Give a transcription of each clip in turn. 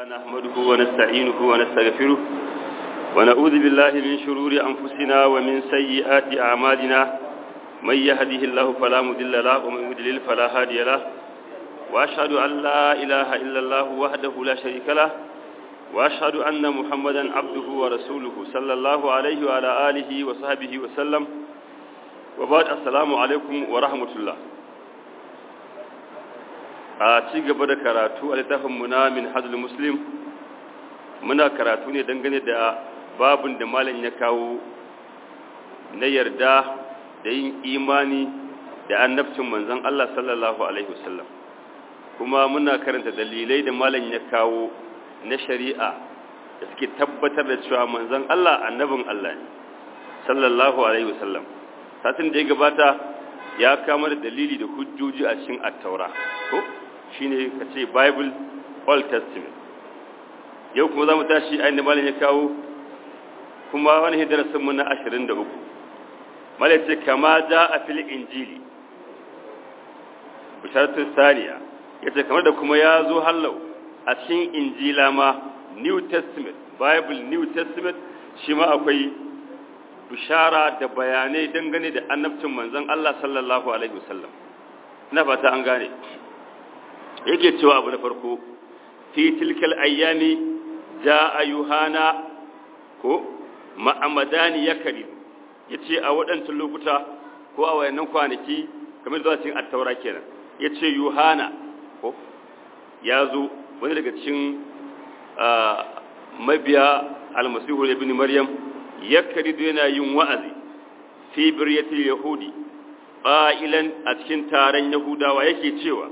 نحمده ونستعينه ونستغفره ونعوذ بالله من شرور أنفسنا ومن سيئات أعمالنا من يهده الله فلا مضل له ومن يضلل فلا هادي له وأشهد أن لا إله إلا الله وحده لا شريك له وأشهد أن محمدا عبده ورسوله صلى الله عليه وعلى آله وصحبه وسلم وبعد السلام عليكم ورحمة الله a ci gaba da karatu a littafinmu na min hajjul muslim muna karatu ne dangane da babin da malam ya kawo na yarda da yin imani da annabcin manzon Allah sallallahu alaihi wasallam kuma muna karanta dalilai da malam ya kawo na shari'a da suke tabbatar da cewa manzon Allah annabin Allah ne sallallahu alaihi wasallam satin da ya gabata ya kama da dalili da hujjoji a cikin at-taura ko shine ka ce bible old testament yau kuma za mu tashi ainihin malin ya kawo kuma wani hidarasin mu na 23 malin ce kama ja a fil injili bisharatun saniya ya ce kamar da kuma ya zo hallau a cikin injila ma new testament bible new testament shi ma akwai bishara da bayanai dangane da annabcin manzon Allah sallallahu alaihi wasallam ina fata an gane yake cewa abu na farko fi tilkal ayyami jaa yuhana ko ma'amadani yakari yace a waɗancan lokuta ko a wayannan kwanaki kamar zuwa cikin at-taura kenan yace yuhana ko yazo wani daga cikin mabiya almasihu ibn maryam yakari yana yin wa'azi fi biryatil yahudi qailan a cikin taron yahudawa yake cewa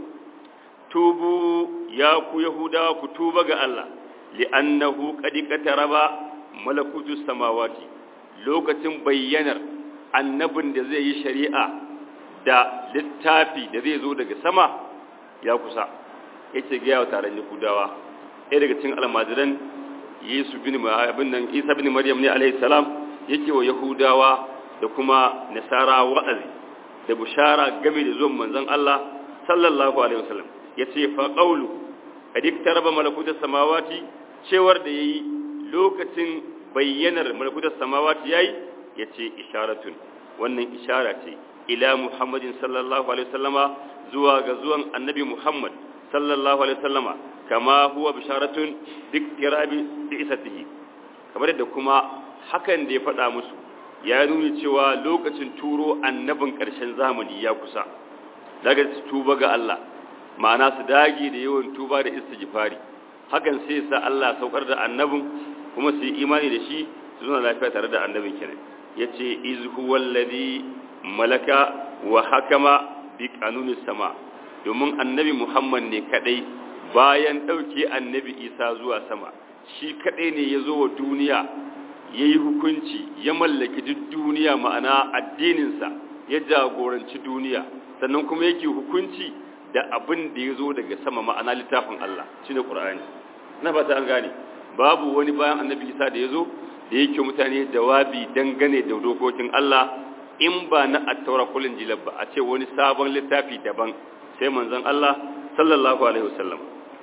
tubu ya ku yahudawa ku tuba ga Allah li'annahu qad qataraba malakutu samawati lokacin bayyanar annabin da zai yi shari'a da littafi da zai zo daga sama ya kusa yace ga yawa taron yahudawa ɗaya daga cikin almajiran Yesu bin abin nan Isa bin Maryam ne alaihi salam yake wa yahudawa da kuma nasara wa'azi da bushara game da zuwan manzon Allah sallallahu alaihi wasallam ya ce faƙaulu a duk taraba malakutar samawati cewar da ya yi lokacin bayyanar malakutar samawati ya yi ya ce isharatun wannan ishara ce ila muhammadin sallallahu alaihi wasallama zuwa ga zuwan annabi muhammad sallallahu alaihi wasallama kama huwa bisharatun duk tirabi da isatihi kamar da kuma hakan da ya faɗa musu ya nuni cewa lokacin turo annabin ƙarshen zamani ya kusa daga tuba ga Allah ma'ana su dage da yawan tuba da istighfari hakan sai sa Allah saukar da annabin kuma su yi imani da shi su zuna lafiya tare da annabin kenan yace iz huwal ladhi malaka wa hakama bi qanunis sama domin annabi Muhammad ne kadai bayan dauke annabi Isa zuwa sama shi kadai ne yazo wa duniya yayi hukunci ya mallaki duk duniya ma'ana addinin sa ya jagoranci duniya sannan kuma yake hukunci da abin da ya zo daga sama ma'ana littafin Allah shi ne ƙura'ani na ba ta an gane babu wani bayan annabi isa da ya zo da yake mutane jawabi dangane da dokokin Allah in ba na attaura kulin jilab ba a ce wani sabon littafi daban sai manzon Allah sallallahu alaihi wasallam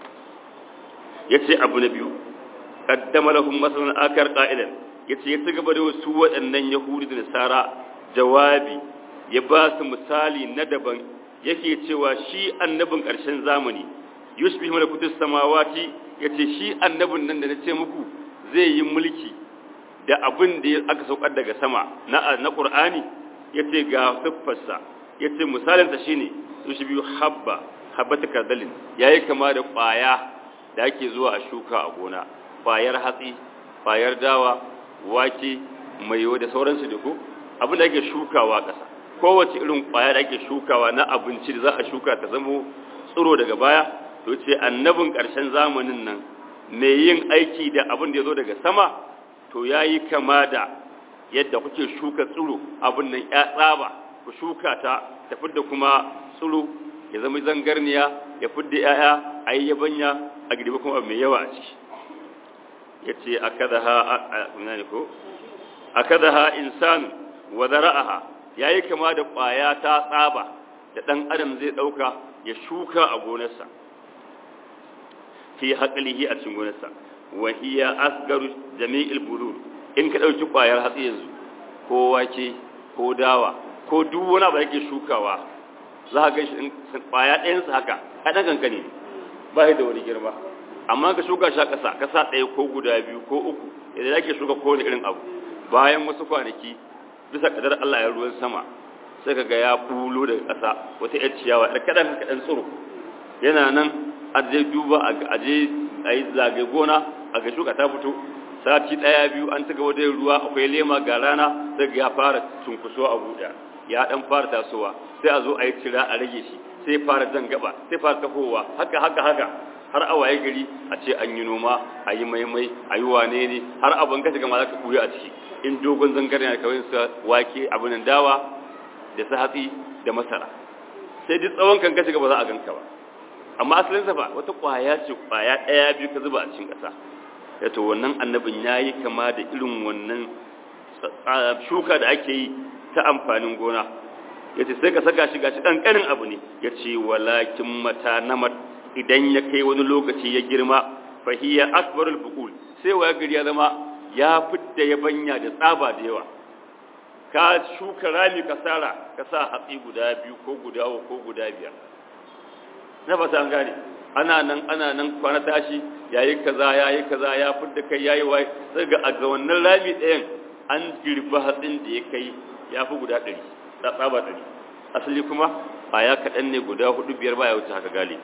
ya ce abu na biyu qaddama lahum masalan akar qa'ilan ya ce ya ci gaba da wasu waɗannan yahudi da nasara jawabi ya ba su misali na daban yake cewa shi annabin ƙarshen zamani yushbih malakutus samawati yace shi annabin nan da nace muku zai yi mulki da abin da aka saukar daga sama na na Qur'ani yace ga siffarsa yace misalin sa shine yushbih habba habbata kardalin yayi kama da ƙwaya da ake zuwa a shuka a gona ƙwayar hatsi ƙwayar dawa wake mayo da sauransu da ku abin da ake shukawa ƙasa kowace irin kwaya da ake shukawa na abinci da za a shuka ta zamo tsiro daga baya to ce annabin ƙarshen zamanin nan mai yin aiki da abin da ya zo daga sama to ya yi kama da yadda kuke shuka tsiro abin nan ya tsaba ku shuka ta ta fidda kuma tsiro ya zama zangarniya ya fidda ya'ya a yi yabanya a gidiba kuma mai yawa a ciki ya ce a kada ha insanu wa zara'aha ya yi kama da ƙwaya ta tsaba da ɗan adam zai ɗauka ya shuka a gonarsa fi haqlihi a cikin gonarsa wa hiya asgaru jami'il budur in ka dauki kwayar hatsi yanzu ko wake ko dawa ko duk wani abu da yake shukawa za ka ga shi kwaya ɗayan sa haka a dan kankane ba shi da wani girma amma ka shuka shi a ƙasa ƙasa ɗaya ko guda biyu ko uku idan ake shuka kowane irin abu bayan wasu kwanaki bisa kadar Allah ya ruwan sama sai ka ga ya bulo daga ƙasa wata yar ciyawa ɗan kaɗan kaɗan tsiro yana nan a je duba a je a yi zagaye gona a ga shuka ta fito sati ɗaya biyu an ta gaba da ruwa akwai lema ga rana sai ya fara cunkuso a buɗa ya ɗan fara tasowa sai a zo a yi tira a rage shi sai fara jan gaba sai fara tahowa haka haka haka har a waye gari a ce an yi noma a yi maimai a yi wane ne har abin ka shiga ma za ka ɓuya a ciki in dogon zangare na kawai sa wake abin dawa da su hatsi da masara sai duk tsawon kan ka shiga ba za a ganka ba amma asalin sa fa wata kwaya ce kwaya ɗaya biyu ka zuba a cikin ƙasa ya to wannan annabin ya yi kama da irin wannan shuka da ake yi ta amfanin gona ya ce sai ka saka shi gashi ƙanƙanin abu ne ya ce walakin mata namar idan ya kai wani lokaci ya girma fahiyya akbarul bukul sai wa gari ya zama ya fidda yabanya da tsaba da yawa ka shuka rami ka sara ka sa hatsi guda biyu ko guda ko guda biyar na fata an gane ana nan ana nan kwana tashi yayi kaza yayi kaza ya fidda kai yayi wai sai ga a ga wannan rami ɗayan an girba hatsin da ya kai ya fi guda ɗari tsaba ɗari asali kuma a ya kaɗan ne guda hudu biyar baya wuce haka galibi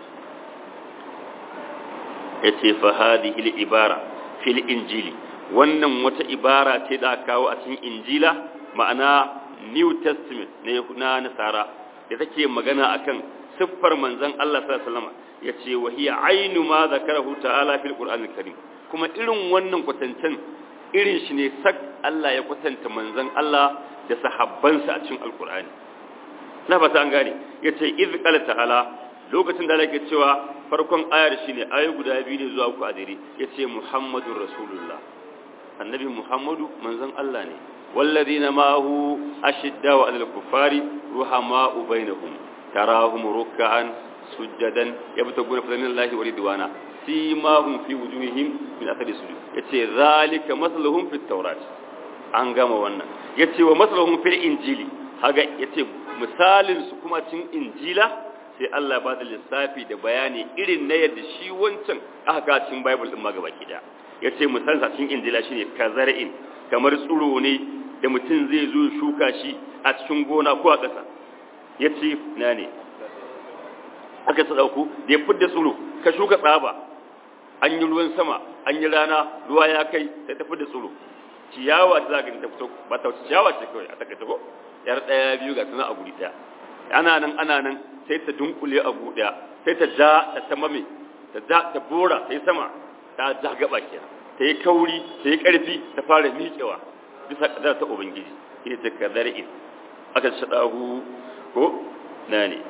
ya ce fa hadhihi ibara fil injili wannan wata ibara ce da kawo a cikin injila ma'ana new testament ne na nasara da take magana akan siffar manzon Allah sallallahu alaihi wasallam yace wa hiya ainu ma zakarahu ta'ala fil qur'anil karim kuma irin wannan kwatancen irin shi ne sak Allah ya kwatanta manzon Allah da sahabbansa a cikin alqur'ani na fata an gane yace iz qala ta'ala lokacin da yake cewa farkon ayar shine ayoyi guda biyu ne zuwa uku a dare yace muhammadur rasulullah annabi muhammadu manzon Allah ne والذين معه أشداء على الكفار رحماء بينهم تراهم ركعا سجدا يبتغون فضلا من الله ورضوانا سيماهم في وجوههم من أثر السجود يتي ذلك مثلهم في التوراة an gama wannan ya ce wa masalahun fil injili haga ya ce misalin su kuma cin injila sai Allah ba da lissafi da bayani irin na yadda shi wancan aka ga cikin bible din ma gaba kida ya ce misalin sa cikin injila shine kazar'in kamar tsuro ne da mutum zai zo shuka shi a cikin gona ko a ƙasa ya ce na ne aka sa ɗauku da ya fidda tsuro ka shuka tsaba an yi ruwan sama an yi rana ruwa ya kai sai ta fidda tsuro ciyawa ta zaga ta fito ba ta ciyawa ce kawai a takaita ko yar ɗaya biyu ga suna a guri ɗaya ana nan ana nan sai ta dunkule a guri ɗaya sai ta ja ta tamame ta ja ta bora ta yi sama ta ja gaba kenan ta yi kauri ta yi ƙarfi ta fara miƙewa bisa ƙadar ta ubangiji ita ta kadar'in aka shaɗahu ko na ne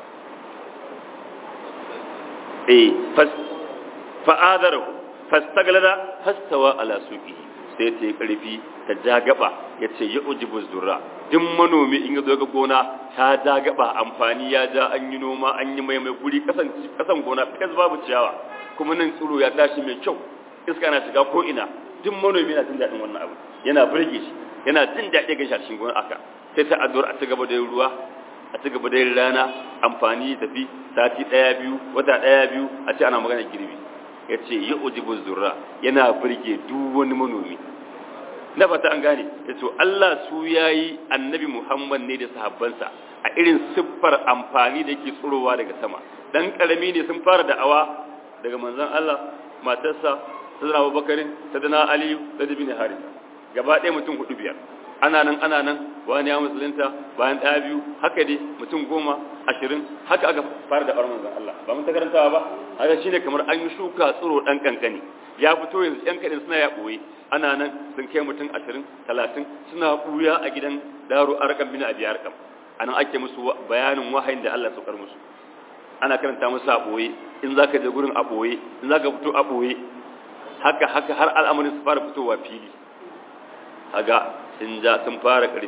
eh fa'adarahu fastaglada fastawa ala suqi sai ta yi ƙarfi ta ja gaba ya ce ya ujibu zurra duk manomi in ya zo ga gona ta ja gaba amfani ya ja an yi noma an yi mai mai guri kasan gona fes babu ciyawa kuma nan tsiro ya tashi mai kyau iska na shiga ko ina duk manomi yana jin daɗin wannan abu yana burge shi yana jin daɗi ga shashin gona aka sai ta addu'ar a ci gaba da yin ruwa a ci gaba da yin rana amfani tafi sati ɗaya biyu wata ɗaya biyu a ce ana magana girbi ya ce yi ujibu zurra yana burge duk wani manomi na fata an gane ya ce Allah su ya yi annabi Muhammad ne da sahabbansa a irin siffar amfani da yake tsirowa daga sama dan karami ne sun fara da'awa daga manzon Allah matarsa sadana abubakarin sadana aliyu da bin harisa gaba ɗaya mutum hudu biyar ana nan ana nan wani ya musulunta bayan ɗaya biyu haka dai mutum goma ashirin haka aka fara da ɓarman zan Allah ba mun ta karantawa ba haka shine kamar an yi shuka tsiro ɗan kankani ya fito yanzu ƴan kaɗin suna ya ɓoye ana nan sun kai mutum ashirin talatin suna ɓuya a gidan daro arkam bin abi arkam anan ake musu bayanin wahayin da Allah saukar musu ana karanta musu a ɓoye in zaka je gurin a ɓoye in zaka fito a ɓoye haka haka har al'amarin su fara fitowa fili haga sun ja sun fara ƙarfi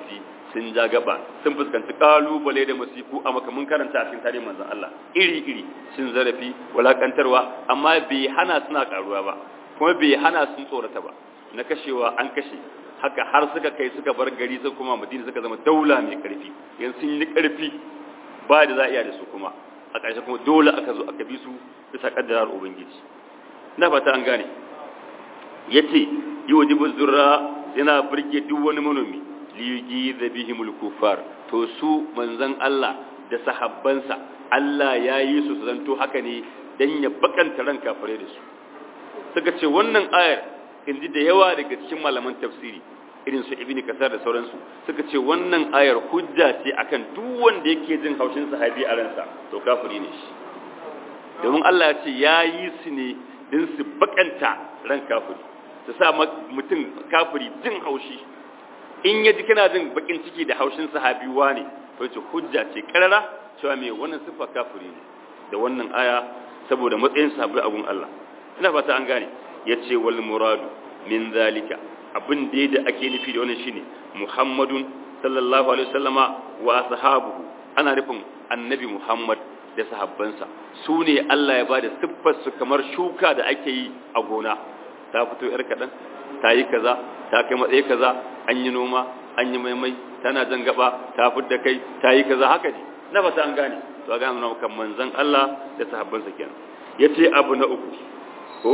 sun ja gaba sun fuskanci kalubale da masifu a makamin karanta a cikin tarihin manzon Allah iri iri sun zarafi walakantarwa amma bai hana suna karuwa ba kuma bai hana sun tsorata ba na kashewa an kashe haka har suka kai suka bar gari suka kuma madina suka zama daula mai karfi yanzu sun yi karfi ba da za a iya da su kuma a ƙarshe kuma dole aka zo aka bi su bisa kaddarar ubangiji na fata an gane yace yi wa jibu zurra yana burge duk wani manomi liyugi da bihimul kufar to su manzan Allah da sahabbansa Allah ya yi su su zanto haka ne dan ya bakanta ran kafare da su suka ce wannan ayar inji da yawa daga cikin malaman tafsiri irin su ibni kasar da sauransu suka ce wannan ayar hujja ce akan duk wanda yake jin haushin sahabi a ransa to kafiri ne shi domin Allah ya ce ya yi su ne din su bakanta ran kafiri su sa mutum kafiri jin haushi in ya ji kana jin bakin ciki da haushin sahabiwa ne to ce hujja ce karara cewa me wannan sifa kafiri ne da wannan aya saboda matsayin sahabbai abun Allah ina fata an gane yace wal muradu min zalika abin da da ake nufi da wannan shine Muhammadun sallallahu alaihi wasallama wa ashabuhu ana nufin annabi Muhammad da sahabbansa su ne Allah ya bada siffar su kamar shuka da ake yi a gona ta fito yar kadan ta yi kaza ta kai matsayi kaza an yi noma an yi maimai tana jan gaba ta fidda kai ta yi kaza haka ne na fata an gane to ga mun kan manzon Allah da sahabbansa kenan yace abu na uku ko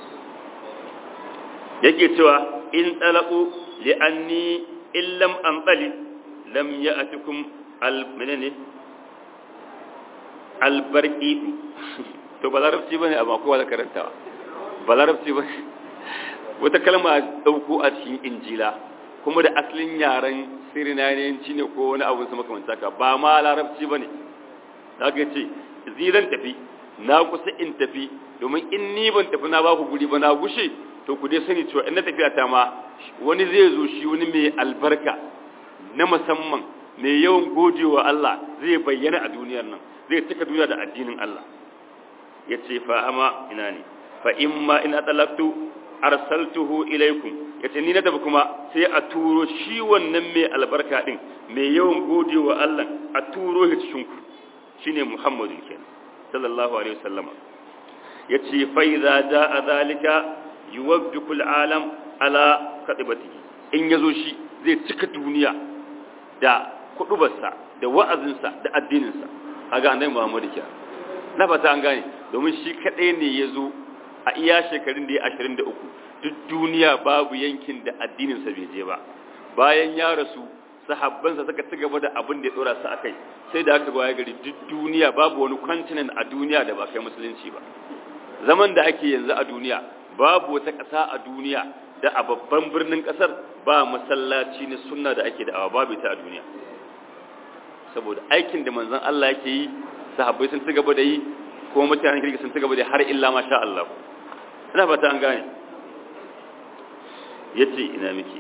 yake cewa in talaqu li anni illam anqali lam ya'tikum al menene al barqi to ba larabci bane amma kowa da karantawa ba larabci bane wata kalma dauko a cikin injila kuma da asalin yaren sirinaniyanci ne ko wani abun su makamanta ka ba ma larabci bane zaka ce ziran tafi na kusa in tafi domin in ni ban tafi na ba ku guri ba na gushe to ku dai sani cewa in na tafiya ta ma wani zai zo shi wani mai albarka na musamman mai yawan godewa Allah zai bayyana a duniyar nan zai cika duniya da addinin Allah ya ce fa ama ina ne fa in ma in atalaktu arsaltuhu ilaikum ya ce ni na tafi kuma sai a turo shi wannan mai albarka din mai yawan godewa Allah a turo shi cikin ku shine Muhammadu kenan sallallahu alaihi wasallama yace fa idza jaa zalika yuwabbiku alam ala kadibatihi in yazo shi zai cika duniya da kudubarsa da wa'azinsa da addininsa kaga annabi Muhammad ke na fata an gane domin shi kadai ne yazo a iya shekarun da ya 23 duk duniya babu yankin da addininsa bai je ba bayan ya rasu sahabbansa suka ci gaba da abin da ya dora su akai sai da aka gwaya gari duk duniya babu wani continent a duniya da ba kai musulunci ba zaman da ake yanzu a duniya babu wata ƙasa a duniya da a babban birnin ƙasar ba masallaci na sunna da ake da babu ta a duniya saboda aikin da manzon Allah yake yi sahabbai sun ci gaba da yi ko mutanen kirki sun ci gaba da har illa masha Allah ina fata an gane yace ina miki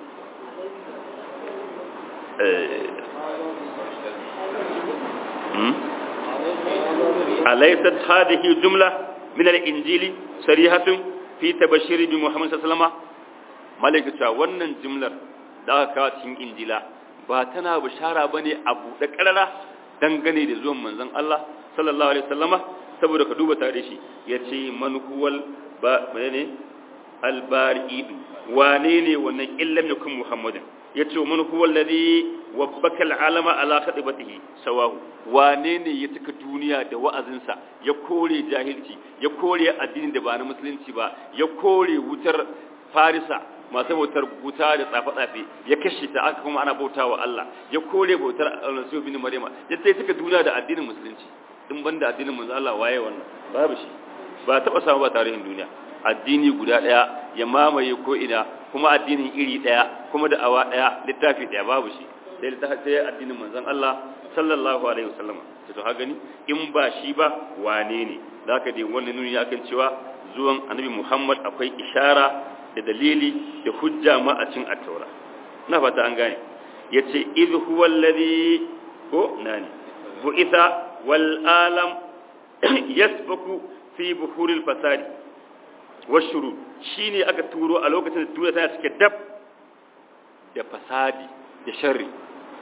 أليست هذه جملة من الإنجيل صريحة في تبشير بمحمد صلى الله عليه وسلم ملكة wannan jimlar da aka kawo cikin injila ba tana bishara bane a buɗe ƙarara dangane da zuwan manzon Allah sallallahu alaihi wasallama saboda ka duba tare shi yace man huwal ba menene albari wane ne wannan illam yakun muhammadin yace man huwa alladhi wabbaka al'alama ala khadibatihi sawahu wane ne ya tuka duniya da wa'azinsa ya kore jahilci ya kore addinin da ba na musulunci ba ya kore wutar farisa masu bautar wuta da tsafe-tsafe ya kashe ta aka kuma ana bautawa Allah ya kore bautar Almasihu bin Maryama ya sai tuka duniya da addinin musulunci in banda addinin manzo Allah waye wannan babu shi ba taba samu ba tarihin duniya addini guda daya ya mamaye ko ina kuma addinin iri daya kuma da awa daya littafi daya babu shi sai littafi sai addinin manzon Allah sallallahu alaihi wasallam to ha gani in ba shi ba wane ne zaka dai wannan nuni akan cewa zuwan annabi Muhammad akwai ishara da dalili da hujja ma a cin at-taura ina fata an gane yace idh huwa alladhi ko nani bu'itha wal alam yasbaku fi buhuril fasadi washuru shine aka turo a lokacin da duniya tana cike dab da fasadi da sharri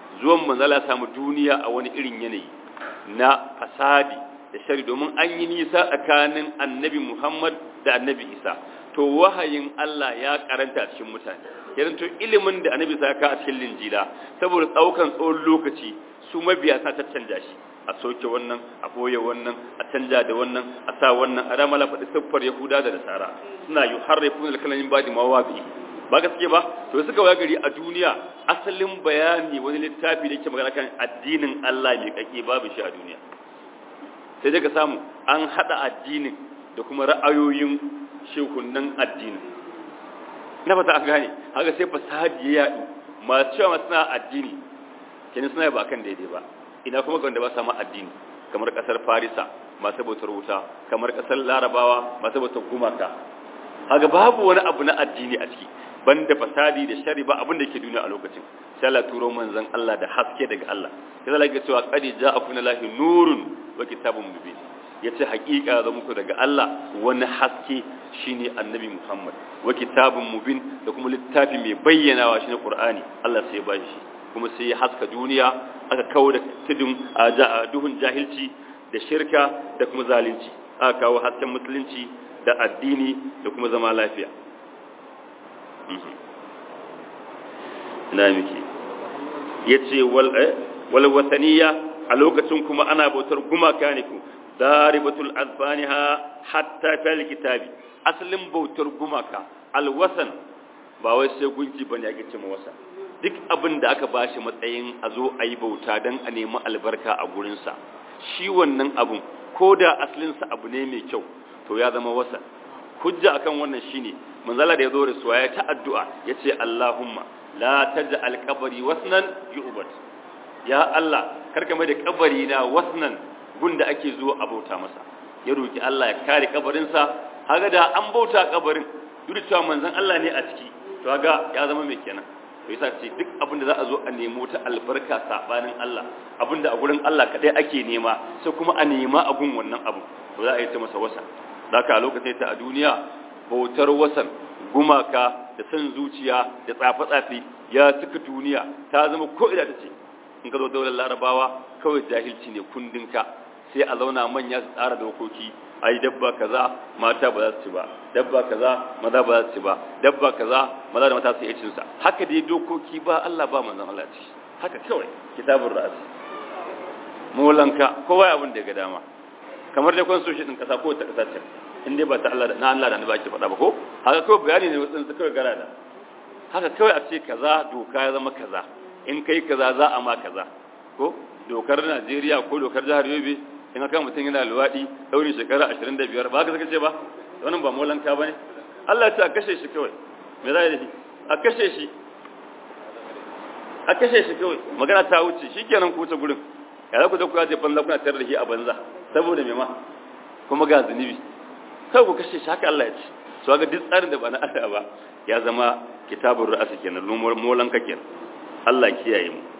zuwan manzala samu duniya a wani irin yanayi na fasadi da shari domin an yi nisa tsakanin annabi Muhammad da annabi Isa to wahayin Allah ya karanta cikin mutane irin to ilimin da annabi Isa ka a cikin linjila saboda tsaukan tsawon lokaci su mabiya sa ta canja shi a soke wannan a boye wannan a canja da wannan a sa wannan a ramala faɗi siffar yahuda da nasara suna yi harrafin alkalamin ba da mawabi ba gaske ba to suka waya gari a duniya asalin bayani wani littafi da ke magana kan addinin Allah mai kake babu shi a duniya sai daga samu an hada addinin da kuma ra'ayoyin shekunan addinin na fata an gane haka sai fasadi ya yadu masu cewa suna addini kenan suna ba kan daidai ba ina kuma ga wanda ba sama addini kamar kasar farisa masu bautar wuta kamar kasar larabawa masu bautar gumaka haka babu wani abu na addini a ciki banda fasadi da shari ba abin da ke duniya a lokacin sai Allah turo manzon Allah da haske daga Allah sai Allah ya cewa qad ja'akum lahi nurun wa kitabun mubin yace hakika da muku daga Allah wani haske shine annabi Muhammad wa kitabun mubin da kuma littafi mai bayyanawa shine Qur'ani Allah sai ya bashi shi kuma sai ya haska duniya aka kawo da tudun a duhun jahilci da shirka da kuma zalunci aka kawo hasken musulunci da addini da kuma zama lafiya na miki ya ce walwataniya a lokacin kuma ana bautar gumaka ne ku daribatul azfaniha hatta fil kitabi asalin bautar gumaka alwasan ba wai sai gunki bane ake cewa wasa duk abin da aka bashi matsayin a zo a yi bauta don a nemi albarka a gurinsa shi wannan abun ko da asalinsa abu ne mai kyau to ya zama wasa hujja akan wannan shine manzala da ya zo da suwa ya ta addu'a ya ce Allahumma la taj'al qabri wasnan yu'bad ya Allah karka mai da kabari na wasnan gunda ake zo a bauta masa ya roki Allah ya kare kabarinsa haga da an bauta kabarin duk da cewa manzon Allah ne a ciki to haga ya zama mai kenan to yasa ce duk abin da za a zo a nemo ta albarka sabanin Allah abinda a gurin Allah kadai ake nema sai kuma a nema a gun wannan abu to za a yi ta masa wasa zaka a lokacin ta a duniya bautar wasan gumaka da san zuciya da tsafe-tsafe ya cika duniya ta zama ko ina ta ce in ka zo daular larabawa kawai jahilci ne kundinka sai a zauna manya su tsara dokoki ai dabba kaza mata ba za su ci ba dabba kaza maza ba za su ci ba dabba kaza maza da mata su yi cinsa haka dai dokoki ba Allah ba manzon Allah ci haka kawai kitabun ra'asi molanka kowa ya abin da ga dama kamar da constitution din kasa ko ta kasa ce in dai ba ta Allah da na Allah da annabi ake faɗa ba ko haka kawai bayani ne wasu su kawai gara da haka kawai a ce kaza doka ya zama kaza in kai kaza za a ma kaza ko dokar Najeriya ko dokar jihar Yobe in aka mutum yana luwaɗi ɗaurin shekara ashirin da biyar ba ka saka ce ba wannan ba molanka ba ne Allah ya ce a kashe shi kawai me za a yi da shi a kashe shi a kashe shi kawai magana ta wuce shi kenan ku wuce gurin ya za ku da ku ya ce banza kuna tare da shi a banza saboda me ma kuma ga zunubi kawai ku kashe shi haka Allah ya ce so ga duk tsarin da ba na Allah ba ya zama kitabun ra'asa kenan molanka kenan Allah kiyaye mu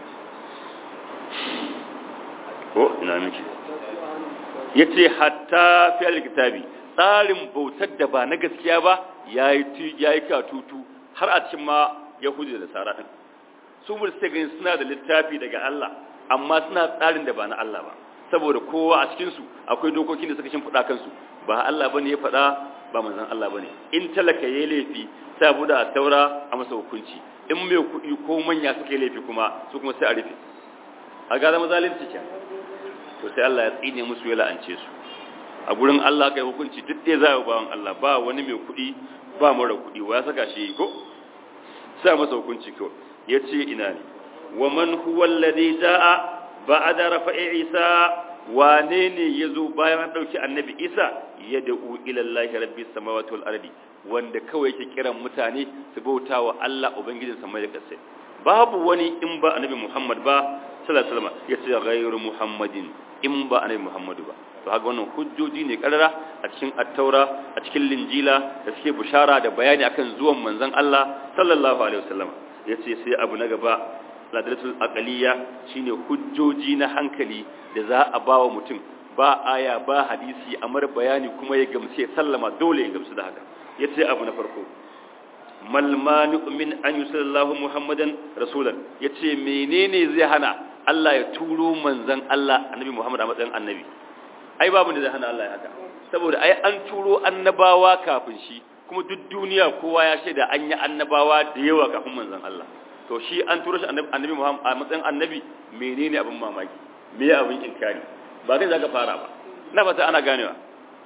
ko ina miki yace hatta fi alkitabi tsarin bautar da ba na gaskiya ba yayi yayi katutu har a cikin ma yahudi da nasara din su mun sai ganin suna da littafi daga Allah amma suna tsarin da ba na Allah ba saboda kowa a cikin su akwai dokokin da suka shimfiɗa kansu ba Allah bane ya faɗa ba manzon Allah bane in talaka yayi laifi sai buda a taura a masa hukunci in mai kuɗi ko manya suka yi laifi kuma su kuma sai a rufe a ga zama zalunci kenan to sai Allah ya tsine musu ya la'ance su a gurin Allah kai hukunci duk ɗaya za a bawan Allah ba wani mai kuɗi ba mara kuɗi wa ya saka shi ko sai masa hukunci ko ya ce ina ne wa man huwa alladhi jaa ba'da rafa'i isa wane ne yazo bayan an dauki annabi isa ya da'u ila Allah rabbis samawati wal ardi wanda kawai yake kiran mutane su bauta wa Allah ubangijin samai da ƙasa babu wani in ba annabi Muhammad ba sallallahu alaihi wasallam yace ghayru Muhammadin in ba annabi Muhammadu ba to haka wannan hujjoji ne karara a cikin at-taura a cikin linjila da suke bushara da bayani akan zuwan manzon Allah sallallahu alaihi wasallam yace sai abu na gaba ladalatul aqliya shine hujjoji na hankali da za a bawa mutum ba aya ba hadisi amar bayani kuma ya gamsu ya sallama dole ya gamsu da haka yace abu na farko mal mani'u min an yusallallahu muhammadan rasulan yace menene zai hana Allah ya turo manzon Allah annabi Muhammad a matsayin annabi ai babu da zai hana Allah ya haka saboda ai an turo annabawa kafin shi kuma duk duniya kowa ya shaida an yi annabawa da yawa kafin manzon Allah to shi an turo shi annabi Muhammad a matsayin annabi menene abin mamaki me ya abin inkari ba kai zaka fara ba na fata ana ganewa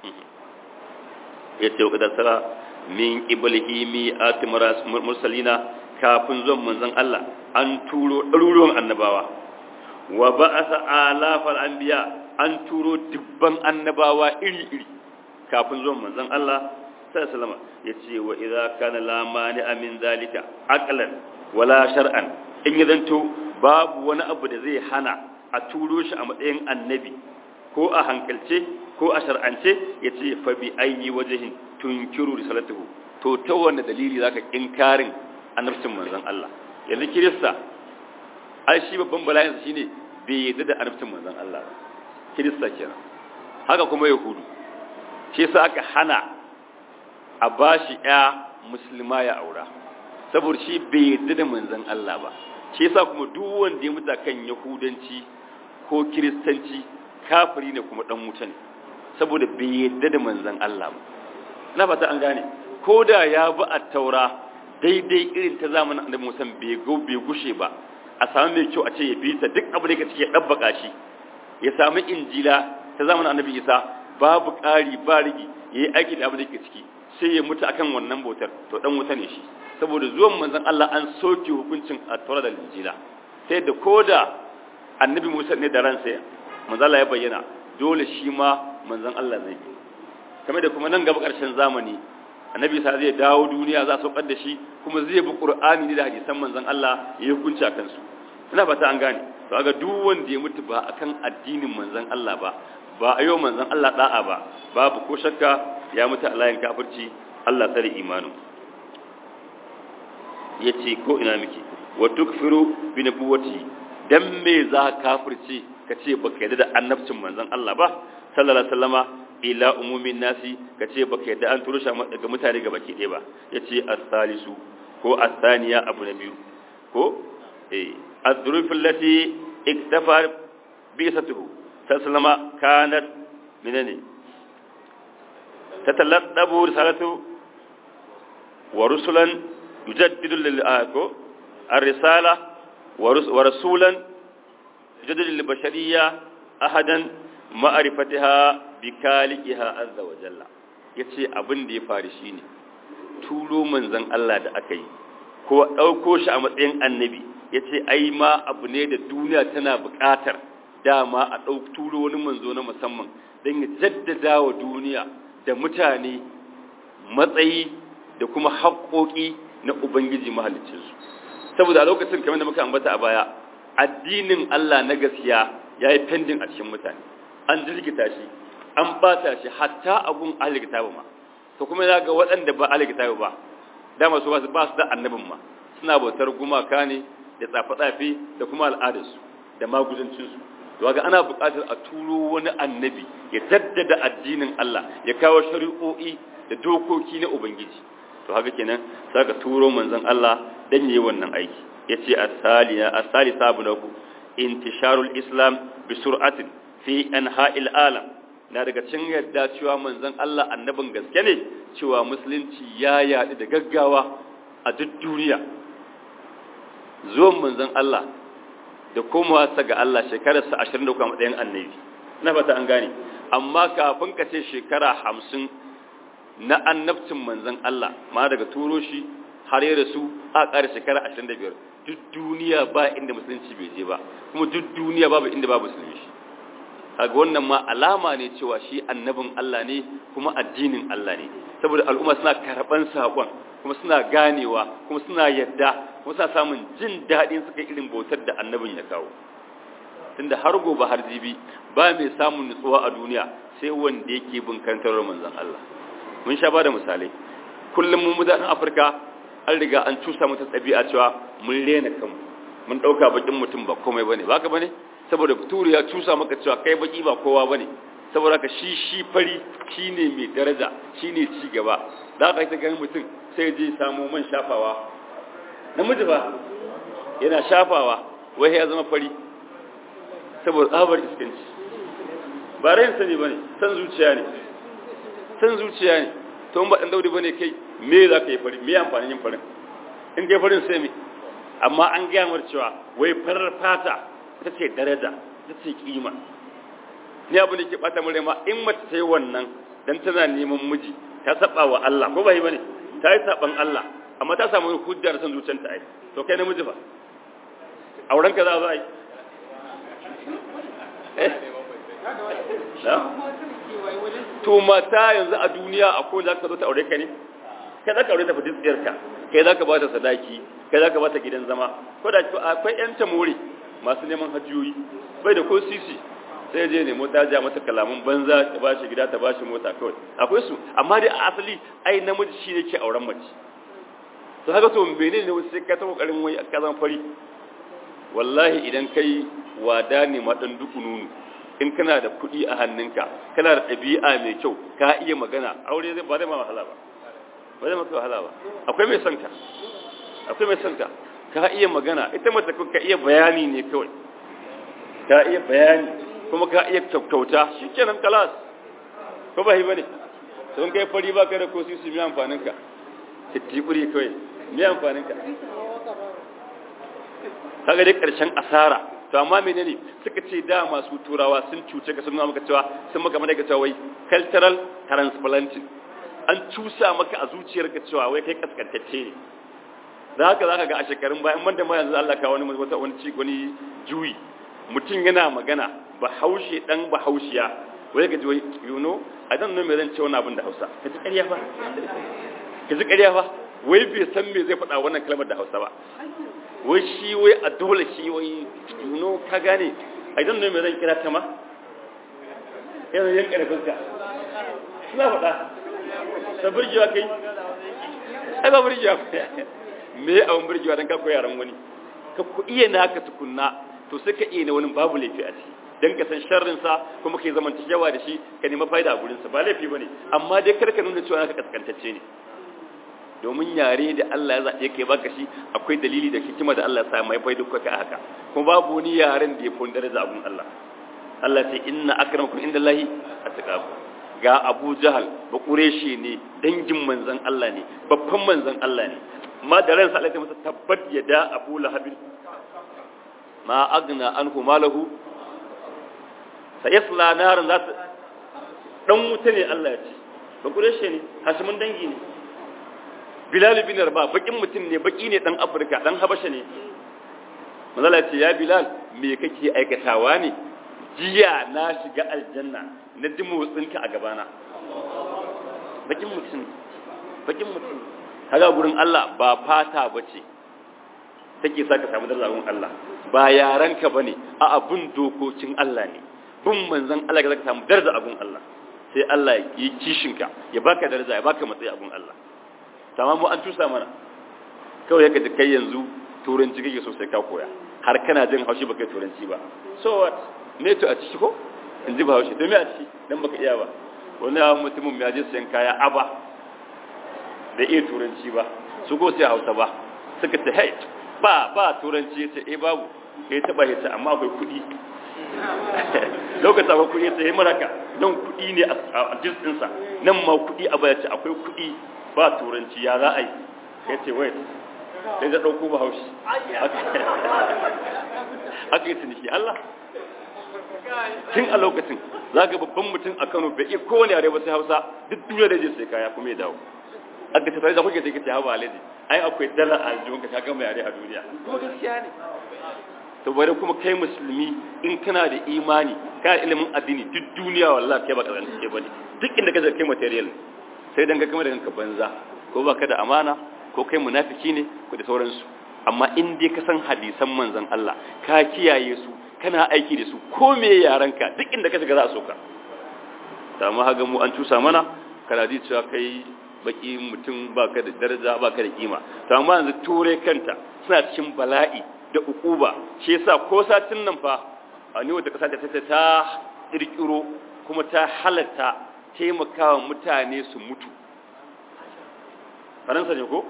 yace wa kadar sara min qiblihi mi'at mursalina kafin zuwan manzon Allah an turo ɗaruruwan annabawa wa ba'atha alafal anbiya an turo dubban annabawa iri-iri kafin zuwan manzon Allah sallallahu alaihi wasallam yace wa idza kana la mani'a min zalika aqlan wala shar'an in zanto babu wani abu da zai hana a turo shi a matsayin annabi ko a hankalce ko a shar'ance yace fa bi ayyi wajhin tunkiru risalatuhu to ta wanne dalili zaka inkarin annabcin manzon Allah yanzu kirista ai shi babban bala'in shine bai yadda da annabcin manzon Allah ba kirista kenan haka kuma yahudu shi yasa aka hana a bashi ya musulma ya aura saboda shi bai yadda da manzon Allah ba shi yasa kuma duk wanda ya mutu kan yahudanci ko kiristanci kafiri ne kuma dan wuta ne saboda bai yadda da manzon Allah ba na fata an gane ko da ya bi a taura daidai irin ta zamanin annabi Musa bai go bai gushe ba a samu mai kyau a ce ya bi ta duk abu da yake cike ya dabbaka shi ya samu injila ta zamanin annabi Isa babu ƙari ba rigi yayi aiki da abu da yake ciki sai ya mutu akan wannan bautar to dan wuta ne shi saboda zuwan manzon Allah an soke hukuncin a taura da injila sai da koda annabi Musa ne da ransa manzon Allah ya bayyana dole shi ma manzon Allah zai yi kamar da kuma nan gaba ƙarshen zamani annabi sa zai dawo duniya za su da shi kuma zai bi qur'ani ne da hadisan manzon Allah ya hukunci a kansu ina fata an gane to kaga duk wanda ya mutu ba akan addinin manzon Allah ba ba ayo manzon Allah da'a ba babu ko shakka ya mutu a layin kafirci Allah tsare imanin yace ko ina miki wa tukfiru bi nubuwati dan me za kafirci kace baka yarda da annabcin manzon Allah ba sallallahu alaihi wasallama ila umumin nasi kace baka yadda an turo shi ga mutane ga baki ɗaya ba yace as-salisu ko as-thaniya abu na biyu ko eh az-zuruf allati iktafa bi satuhu sallama kanat minani tatallaqabu risalatu wa rusulan yujaddidu lil ako ar-risala wa rasulan yujaddidu lil bashariyya ahadan ma'rifatiha bikalikiha azza wa jalla yace abin da ya faru shine turo manzon Allah da aka yi ko dauko shi a matsayin annabi yace ai ma abu ne da duniya tana buƙatar dama a dauk turo wani manzo na musamman dan ya jaddada wa duniya da mutane matsayi da kuma haƙoƙi na ubangiji mahaliccinsu saboda a lokacin kamar da muka ambata a baya addinin Allah na gaskiya yayi pending a cikin mutane an jirgita shi an bata shi hatta abun alikitabu ma to kuma ya ga waɗanda ba alikitabu ba dama su ba su da annabin ma suna bautar gumaka ne da tsafe-tsafe da kuma al'adarsu da maguzancinsu to ga ana buƙatar a turo wani annabi ya jaddada addinin Allah ya kawo shari'o'i da dokoki na ubangiji to haka kenan saka turo manzon Allah dan yayi wannan aiki yace as-saliya as-salisa bunaku intisharul islam bi sur'atin fi anha'il alam na daga cin yadda cewa manzon Allah annabin gaske ne cewa musulunci ya yaɗu da gaggawa a duk duniya zuwan manzon Allah da komawa sa ga Allah shekararsa 23 a matsayin annabi na fata an gane amma kafin ka ce shekara 50 na annabcin manzon Allah ma daga turo shi har ya rasu a ƙara shekara 25 duk duniya ba inda musulunci bai je ba kuma duk duniya babu inda babu musulunci kaga wannan ma alama ne cewa shi annabin Allah ne kuma addinin Allah ne saboda al'umma suna karban sakon kuma suna ganewa kuma suna yadda kuma suna samun jin daɗin suka irin bautar da annabin ya kawo tunda har gobe har jibi ba mai samun nutsuwa a duniya sai wanda yake bin karantar manzon Allah mun sha ba da misalai kullum mun mutanen Afirka an riga an cusa mata ɗabi'a cewa mun rena kanmu mun ɗauka bakin mutum ba komai bane ba ka bane saboda turi ya cusa maka cewa kai baki ba kowa bane saboda ka shi shi fari shi ne mai daraja shi ne ci gaba da aka yi ta ganin mutum sai je samu man shafawa namiji ba yana shafawa wai ya zama fari saboda tsabar iskanci ba rayin sani ba ne san zuciya ne san zuciya ne to ba ɗan daudi ba ne kai me za ka yi fari me amfanin yin farin in kai farin sai me amma an gaya mar cewa wai farar fata ta ce daraja ta ce kima ni abu da ke bata mure ma in mace ta yi wannan dan tana neman miji ta saba wa Allah ko ba yi bane ta yi saban Allah amma ta samu hujjar san zuciyarta ai to kai namiji fa auren ka za a yi eh to mata yanzu a duniya akwai za ka zo ta aure ka ne kai za ka aure ta fi tsiyarka kai za ka ba ta sadaki kai za ka ba ta gidan zama ko da akwai yan tamori masu neman hajjiyoyi bai da ko sisi sai je ne mota ja mata kalamun banza ta ba shi gida ta ba shi mota kawai akwai su amma dai a asali ai namiji shi ne ke auren mace to haka to menene ne wasu sai ka ta kokarin wai ka zama fari wallahi idan kai wada ne ma dan duku nunu in kana da kuɗi a hannunka kana da ɗabi'a mai kyau ka iya magana aure zai ba zai ma wahala ba ba zai maka wahala ba akwai mai son ka akwai mai son ka ka iya magana ita mace ka iya bayani ne kawai ka iya bayani kuma ka iya kyautauta shikenan kalas ko ba hi bane don kai fari ba kai da ko sisi mai amfanin ka tittiburi kawai mai amfanin ka kaga dai karshen asara to amma menene suka ce da masu turawa sun cuce ka sun nuna maka cewa sun maka mana cewa wai cultural transplanting an cusa maka a zuciyarka cewa wai kai kaskantacce ne da haka zaka ga a shekarun bayan banda ma yanzu Allah ka wani wata wani ci wani juyi mutum yana magana bahaushe dan bahaushiya wai ga ji wai you know i don't know me zan ce wannan abin da Hausa ka ji ƙarya fa ka ji ƙarya fa wai bai san me zai faɗa wannan kalmar da Hausa ba wai shi wai a dole shi wai you know ka gane i don't know me zan kira ta ma yana yan karfin ka suna faɗa ta burgewa kai ai ba burgewa me abin burgewa don ka koyi yaran wani ka ku iya naka tukunna to sai ka iya na wani babu laifi a ciki don ka san sharrinsa kuma ka yi zaman yawa da shi ka nema fa'ida a gurinsa ba laifi ba ne amma dai kar ka nuna cewa naka kaskantacce ne domin yare da Allah ya zaɓe kai baka shi akwai dalili da hikima da Allah ya sa mai faidu ka haka kuma babu wani yaren da ya fi daraja abun Allah Allah ce inna akramakum indallahi atqakum ga Abu Jahal ba Quraishi ne dangin manzon Allah ne babban manzon Allah ne ma da ransa Allah ya masa tabbat yada Abu Lahab ma agna anhu malahu sayasla naran za ta dan wuta ne Allah ya ce ba Quraishi ne hashimin dangi ne Bilal bin Rabah bakin mutum ne baki ne dan Afirka dan Habasha ne manzala ce ya Bilal me kake aikatawa ne jiya na shiga aljanna na ji motsinka a gabana bakin mutum bakin mutum kaga gurin Allah ba fata bace take sa ka samu darajar Allah ba yaranka bane a abun dokokin Allah ne bin manzon Allah ka samu darajar abun Allah sai Allah ya yi kishinka ya baka daraja ya baka matsayi abun Allah tamamu an tusa mana kawai yaka da kai yanzu turanci kake so sai ka koya har kana jin haushi baka yi turanci ba so what me to a ciki ko in ji ba haushi to me a ciki dan baka iya ba wani yawon mutumin ya je sayan kaya aba da iya turanci ba su go sai hausa ba suka ce hey ba ba turanci ya ce eh babu kai taba ya ce amma akwai kuɗi lokacin akwai kuɗi ya ce yi maraka don kuɗi ne a jinsinsa nan ma kuɗi a baya ce akwai kuɗi ba turanci ya za a yi ya ce wait sai da ɗauko ba haushi aka yi tuniki Allah tun a lokacin za ga babban mutum a Kano bai iya kowane yare ba sai Hausa duk duniya da je sai kaya kuma ya dawo aka ce sai da kuke take ta hawa alaji ai akwai dala a aljihun ka gama yare a duniya kuma gaskiya ne to bare kuma kai musulmi in kana da imani kana ilimin addini duk duniya wallahi kai ba kazan ke bane duk inda ka kai material sai dan ga kamar da kanka banza ko baka da amana ko kai munafiki ne ko da sauransu amma in dai ka san hadisan manzon Allah ka kiyaye su kana aiki da su ko me yaranka duk inda ka shiga za a soka ta ma haga mu an cusa mana kana ji cewa kai baki mutum baka da daraja baka da kima to amma yanzu ture kanta suna cikin bala'i da ukuba shi yasa ko satin nan fa a ni wata kasa ta ta kirkiro kuma ta halatta taimakawa mutane su mutu faransa ne ko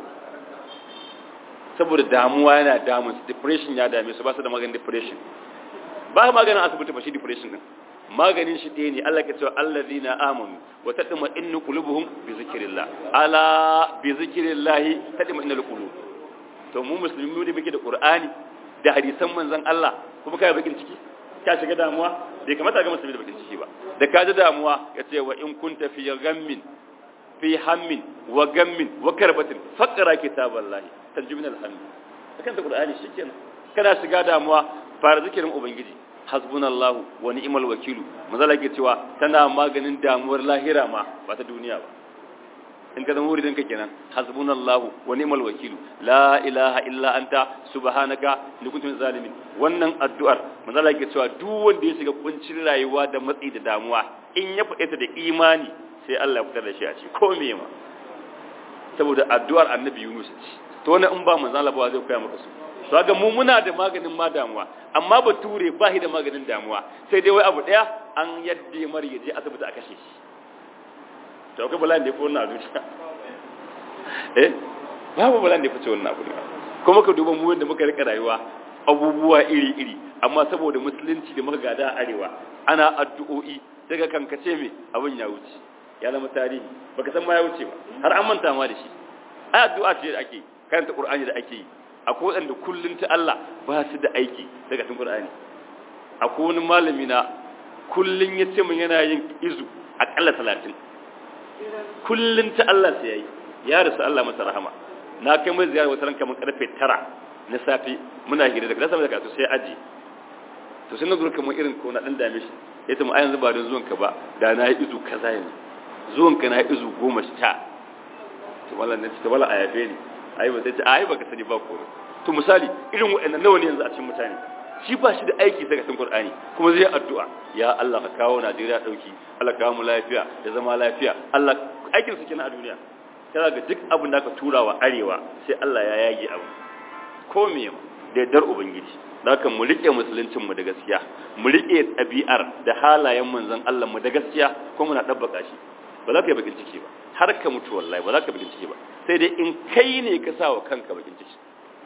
saboda damuwa yana damun su depression ya dame su ba su da maganin depression ba maganin asibiti ba shi depression din maganin shi ɗaya ne Allah ke cewa allazina amanu wa tadma innu qulubuhum bi zikrillah ala bi zikrillah tadma innal qulub to mu musulmi mu da muke da qur'ani da hadisan manzon Allah kuma kai bakin ciki ka shiga damuwa bai kamata ga musulmi da bakin ciki ba da ka ji damuwa ya ce wa in kunta fi ghammin fi hammin wa gammin wa karbatin faqra kitaballahi tanjibin alhamd akan ta qur'ani shikenan kana shiga damuwa fara zikirin ubangiji hasbunallahu wa ni'mal wakilu mazala ke cewa tana maganin damuwar lahira ma ba ta duniya ba in ka zama wuridin ka kenan hasbunallahu wa ni'mal wakilu la ilaha illa anta subhanaka ni kuntum zalimin wannan addu'ar mazala ke cewa duk wanda ya shiga kuncin rayuwa da matsi da damuwa in ya faɗe ta da imani sai Allah ya fitar da shi a ci ko me ma saboda addu'ar annabi Yunus ce to wannan in ba manzo Allah ba zai koya maka su to ga mu muna da maganin ma damuwa amma bature ba shi da maganin damuwa sai dai wai abu daya an yadda mar ya je asibiti a kashe shi to akwai bala'in da ya fi wannan a zuciya eh babu bala'in da ya fice wannan abu ne kuma ka duba mu yadda muka rika rayuwa abubuwa iri-iri amma saboda musulunci da muka gada a arewa ana addu'o'i daga kankace me abin ya wuce ya zama tarihi baka san ma ya wuce ba har an manta ma da shi ai addu'a ce da ake karanta qur'ani da ake yi akwai wanda kullun ta Allah ba su da aiki daga cikin qur'ani akwai wani malami na kullun ya ce mun yana yin izu akalla 30 kullun ta Allah sai yayi ya rasu Allah masa rahama na kai mai ziyara wata ranka mun karfe 9 na safi muna hira daga sama da kasu sai aji to sai na zo kamar irin ko na dan dame shi yace mu ayan zuba don zuwan ka ba da na yi izu kaza yanzu zuwan ka na yi izu goma sha to wallan ne ta wala ayabe ne ai ba sai ce ai baka sani ba ko to misali irin waɗannan nawa ne yanzu a cikin mutane shi ba shi da aiki daga cikin Qur'ani kuma zai addu'a ya Allah ka kawo Najeriya dauki Allah ka kawo mu lafiya da zama lafiya Allah aikin su kenan a duniya kana ga duk abin da ka tura wa arewa sai Allah ya yage abu ko me da yardar ubangiji da haka mu rike musuluncin mu da gaskiya mu rike ɗabi'ar da halayen manzon Allah mu da gaskiya ko muna dabbaka shi ba za ka yi bakin ciki ba har ka mutu wallahi ba za ka bakin ciki ba sai dai in kai ne ka sa wa kanka bakin ciki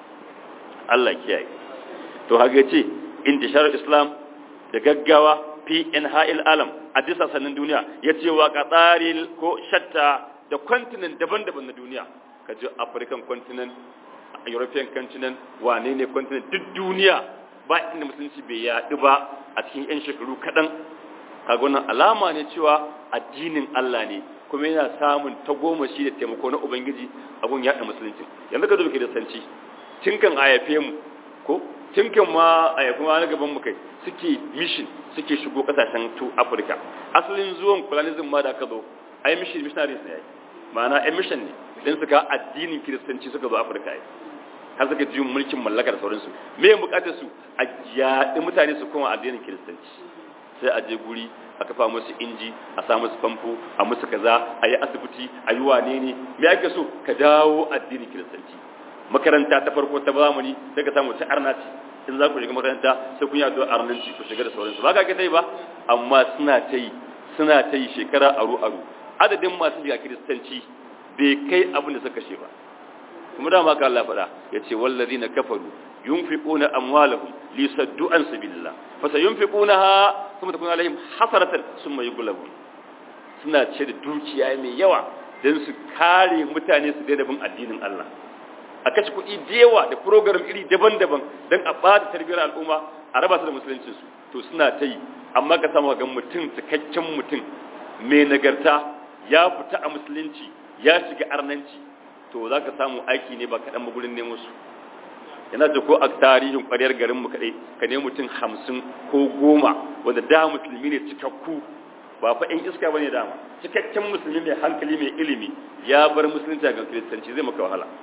Allah kiyaye to haka ce intishar islam da gaggawa fi inha'il alam a disa sanin duniya ya ce wa qataril ko shatta da continent daban-daban na duniya ka ji african continent european continent wane ne continent duk duniya ba inda musulunci bai yaɗu ba a cikin 'yan shekaru kaɗan kaga wannan alama ne cewa addinin Allah ne kuma yana samun tagomashi da taimako na ubangiji abun yaɗa musulunci yanzu ka zo da sanci tinkan ayafe mu ko tinkan ma ayafe ma na gaban mu kai suke mission suke shigo kasashen to Africa asalin zuwan colonialism ma da aka zo ai mission missionaries ne ai ma'ana ai mission ne dan suka addinin kiristanci suka zo Africa ai har suka ji mulkin mallaka da sauransu me bukatar su a yaɗi mutane su koma addinin kiristanci sai a je guri a kafa musu inji a sa musu famfo a musu kaza a yi asibiti a yi wane ne me ake so ka dawo addinin kiristanci makaranta ta farko ta zamani sai ka samu ta arnaci in za ku shiga makaranta sai kun yi addu'a arnanci ku shiga da sauransu ba ka ga ta yi ba amma suna ta yi suna ta yi shekara aru aru adadin masu shiga kiristanci bai kai abin da suka kashe ba kuma da ma ka Allah faɗa yace wallazina kafaru yunfiquna amwalahum lisaddu an sabilillah fa sayunfiqunaha thumma takunu alaihim hasaratan thumma yughlabun suna ce da dukiya mai yawa dan su kare mutane su daina bin addinin Allah a kashe kuɗi da yawa da program iri daban-daban dan a bada tarbiyyar al'umma a raba su da musuluncin su to suna ta yi amma ka samu ga mutum cikakken mutum mai nagarta ya fita a musulunci ya shiga arnanci to za ka samu aiki ne ba kaɗan ba gurin nemo su yana da ko a tarihin ƙwariyar garinmu kaɗai ka ne mutum hamsin ko goma wanda da musulmi ne cikakku ba fa in iska ba ne dama cikakken musulmi mai hankali mai ilimi ya bar musulunci ga kiristanci zai maka wahala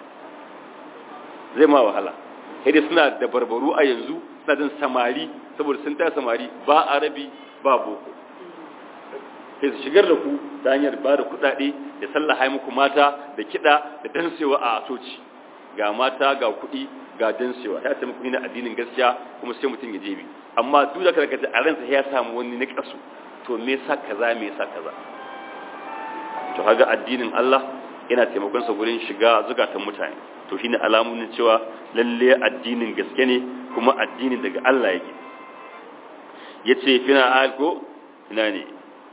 zai ma wahala sai dai suna da barbaru a yanzu suna jin samari saboda sun ta samari ba arabi ba boko sai su shigar da ku ta hanyar ba da kuɗaɗe da sallaha muku mata da kiɗa da dansewa a coci ga mata ga kuɗi ga dansewa ya taimaka muku na addinin gaskiya kuma sai mutum ya jebi amma duk da karkata a ransa ya samu wani na kasu to me yasa kaza me yasa kaza to kaga addinin Allah yana taimakon sa gurin shiga zukatan mutane to shine alamun cewa lalle addinin gaske ne kuma addinin daga Allah yake yace fina alko ina ne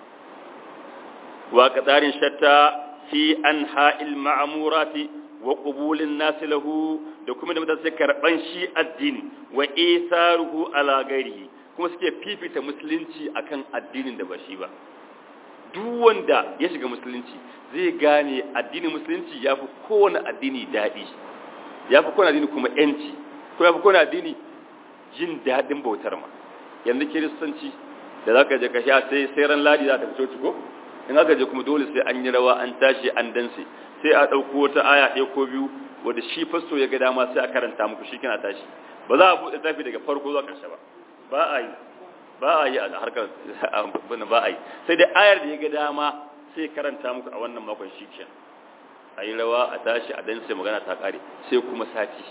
wa qadarin shatta fi anha'il ma'murati wa qubulin nas lahu da kuma da mutane karban shi addini wa isaruhu ala ghairihi kuma suke fifita musulunci akan addinin da ba shi ba duk wanda ya shiga musulunci zai gane addinin musulunci ya fi kowane addini daɗi ya fi kowane addini kuma yanci ko ya fi kowane addini jin daɗin bautar ma yanzu kiristanci da za ka je ka sha sai sai ran ladi za ta fito ciko in aka je kuma dole sai an yi rawa an tashi an danse sai a ɗauko wata aya ɗaya ko biyu wanda shi fasto ya ga dama sai a karanta muku shi kina tashi ba za a buɗe tafi daga farko zuwa ƙarshe ba ba a yi ba a yi a harkar ba a yi sai dai ayar da ya ga dama sai karanta muku a wannan makon shi ke a yi rawa a tashi a dan sai magana ta kare sai kuma sati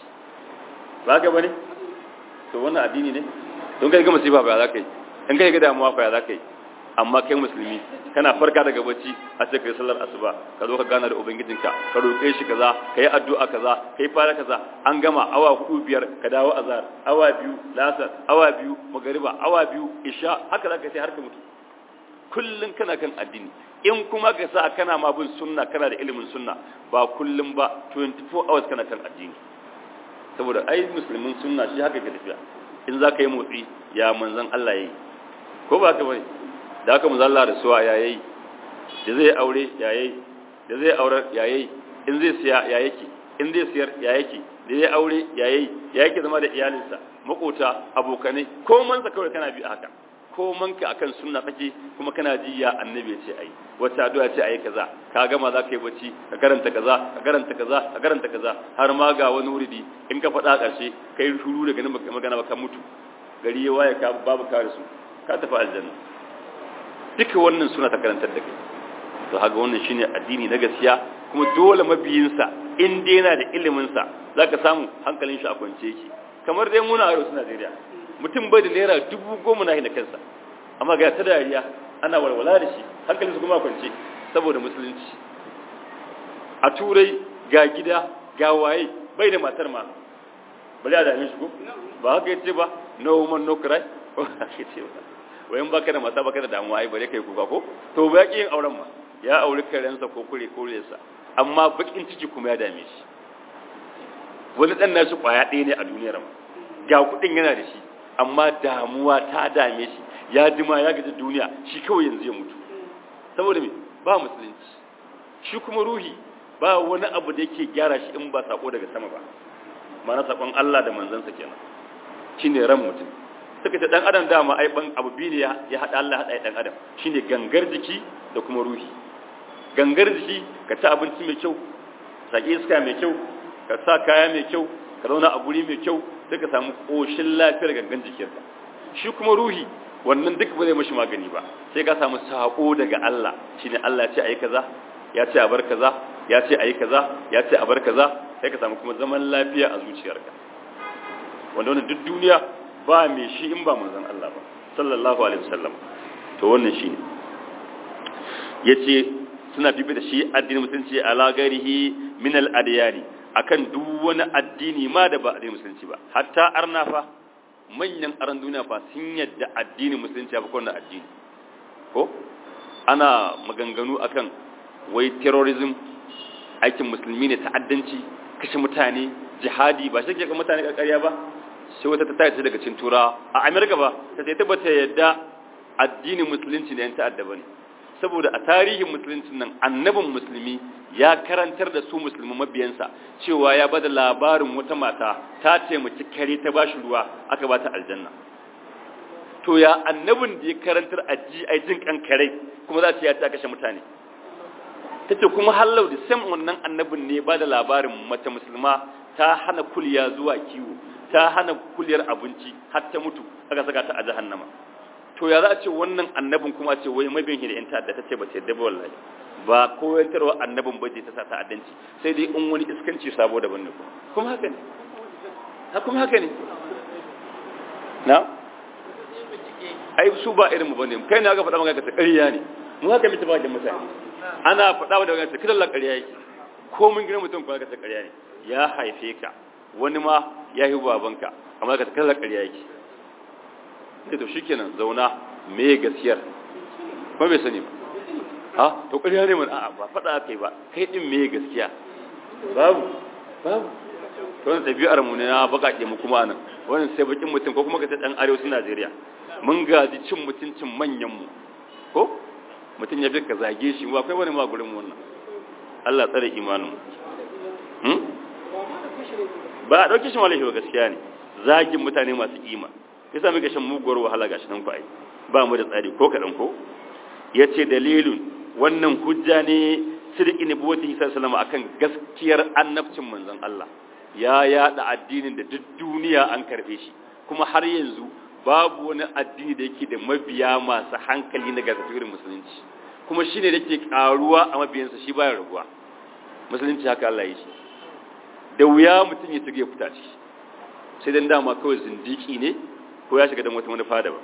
ba ga bane to wannan addini ne don kai ga musiba ba za ka yi in kai ga damuwa fa za ka yi amma kai musulmi kana farka daga bacci a sai kai sallar asuba ka zo ka gana da ubangijinka ka roƙe shi kaza ka yi addu'a kaza ka yi fara kaza an gama awa hudu biyar ka dawo azhar awa biyu lasar awa biyu magariba awa biyu isha haka za ka sai har ka mutu kullum kana kan addini in kuma ka sa kana ma bin sunna kana da ilimin sunna ba kullum ba 24 hours kana kan addini saboda ai musulmin sunna shi haka ke tafiya in za ka yi motsi ya manzan Allah yayi ko ba ka bane da haka manzan Allah da suwa ya yayi da zai aure ya yayi da zai aure ya yayi in zai siya ya yake in zai siyar ya yake da zai aure ya yayi ya yake zama da iyalinsa makota abokanai ko mansa kawai kana bi haka ko manka akan sunna kake kuma kana ji ya annabi ya ce ai wata addu'a ce ai kaza ka gama za ka yi bacci ka karanta kaza ka karanta kaza ka karanta kaza har ma ga wani wuridi in ka faɗa ƙarshe kai shuru daga nan magana ba ka mutu gari ya waye ka babu kare su ka tafi aljanna duka wannan suna ta karantar da kai to haka wannan shine addini na gaskiya kuma dole mabiyinsa in dai yana da ilimin sa zaka samu hankalin shi a kwance yake kamar dai muna a Najeriya mutum bai da naira dubu goma na da kansa amma ga ta dariya ana walwala da shi hankalinsu kuma kwance saboda musulunci a turai ga gida ga waye bai da matar ma bari a dame shi ko ba haka yace ba no woman no cry ko haka yace ba wayan baka da mata baka da damuwa ai bare kai kuka ko to ba yaki yin auren ma ya auri karensa ko kure kurensa amma bakin ciki kuma ya dame shi wani dan nashi kwaya ɗaya ne a duniyar ma ga kuɗin yana da shi amma damuwa ta dame shi ya jima ya gaji duniya shi kawai yanzu ya mutu saboda me ba musulunci shi kuma ruhi ba wani abu da yake gyara shi in ba sako daga sama ba mana sakon Allah da manzansa kenan shine ran mutum suka ce dan adam dama ai ban abu biyu ne ya hada Allah hada dan adam shine gangar jiki da kuma ruhi gangar jiki ka ci abinci mai kyau saki iska mai kyau ka sa kaya mai kyau ka zauna a guri mai kyau sai ka samu koshin lafiyar gangan jikinka shi kuma ruhi wannan duk ba zai mashi magani ba sai ka samu sako daga Allah shine Allah ya ce ayi kaza ya ce a bar kaza ya ce ayi kaza ya ce a bar kaza sai ka samu kuma zaman lafiya a zuciyarka wanda wannan duk duniya ba mai shi in ba manzon Allah ba sallallahu alaihi wasallam to wannan shine yace suna bibi da shi addinin musulunci ala garihi min al adyani akan duk wani addini ma da ba addinin musulunci ba hatta arna fa manyan aran duniya fa sun yadda addinin musulunci ba kowanne addini ko ana maganganu akan wai terrorism aikin musulmi ne ta'addanci kashe mutane jihadi ba shi ke ga mutane karkariya ba sai wata ta tace daga cin tura a amerika ba ta sai tabbata yadda addinin musulunci ne yan ta'adda bane saboda a tarihin musuluncin nan annabin musulmi ya karantar da su musulmi mabiyansa cewa ya bada labarin wata mata ta taimaki kare ta bashi ruwa aka bata aljanna to ya annabin da ya karantar a ji a jin kan kare kuma za ta ya ta kashe mutane ta ce kuma hallau da sam wannan annabin ne ba da labarin mace musulma ta hana kulya zuwa kiwo ta hana kulyar abinci har ta mutu aka saka ta a jahannama to ya za a ce wannan annabin kuma ce wai mabiyin da yan ta'adda ta ce ba ta yadda ba wallahi ba koyantarwa annabin ba ta sa ta'addanci sai dai in wani iskanci sabo daban ne kuma haka ne ha kuma haka ne na ai su ba irin mu bane kai ne aka faɗa maka ta ƙarya ne mu haka mutu ba da mutane ana faɗa da magana ta kidan la ƙarya yake ko mun gina mutum kuma ka ta ƙarya ne ya haife ka wani ma ya yi babanka amma ka ta kidan la ƙarya yake sai to shikenan zauna me gaskiyar ba bai sani ba ha to ƙarya ne mun a'a ba faɗa kai ba kai din me gaskiya babu babu to wannan tabi'ar mu ne na bakaƙe mu kuma nan wannan sai bakin mutum ko kuma ka ta dan arewacin Najeriya mun gaji cin mutuncin manyan mu ko mutum ya fi ka zage shi ba kai wani ma gurin wannan Allah tsare imanin mu ba a dauke shi malahi gaskiya ne zagin mutane masu kima yasa muke shan muguwar wahala gashi nan ku ai ba mu da tsari ko kadan ko yace dalilun wannan hujja ne sirki ne buwati sallallahu akan gaskiyar annabcin manzon Allah ya yada addinin da duk duniya an karbe shi kuma har yanzu babu wani addini da yake da mabiya masu hankali na gargatuwar musulunci kuma shine da ke karuwa a mabiyansa shi baya raguwa musulunci haka Allah ya shi da wuya mutum ya tuge fita ciki sai dan dama kawai zindiki ne ko ya shiga dan wata manufa da ba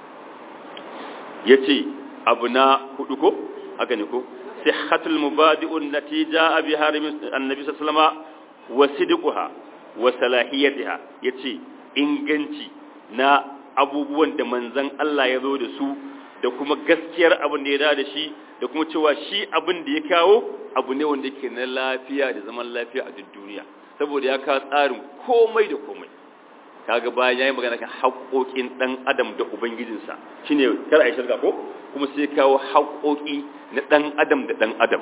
yace abu na hudu ko haka ne ko sihhatul mubadi'un natija bi harimin annabi sallallahu alaihi wasallam wa sidquha wa salahiyatiha yace inganci na abubuwan da manzan Allah ya zo da su da kuma gaskiyar abin da ya da da shi da kuma cewa shi abin da ya kawo abu ne wanda ke na lafiya da zaman lafiya a duk duniya saboda ya kawo tsarin komai da komai kaga bayan yayi magana kan haƙoƙin dan adam da ubangijinsa shine kar ai shirka ko kuma sai kawo haƙoƙi na dan adam da dan adam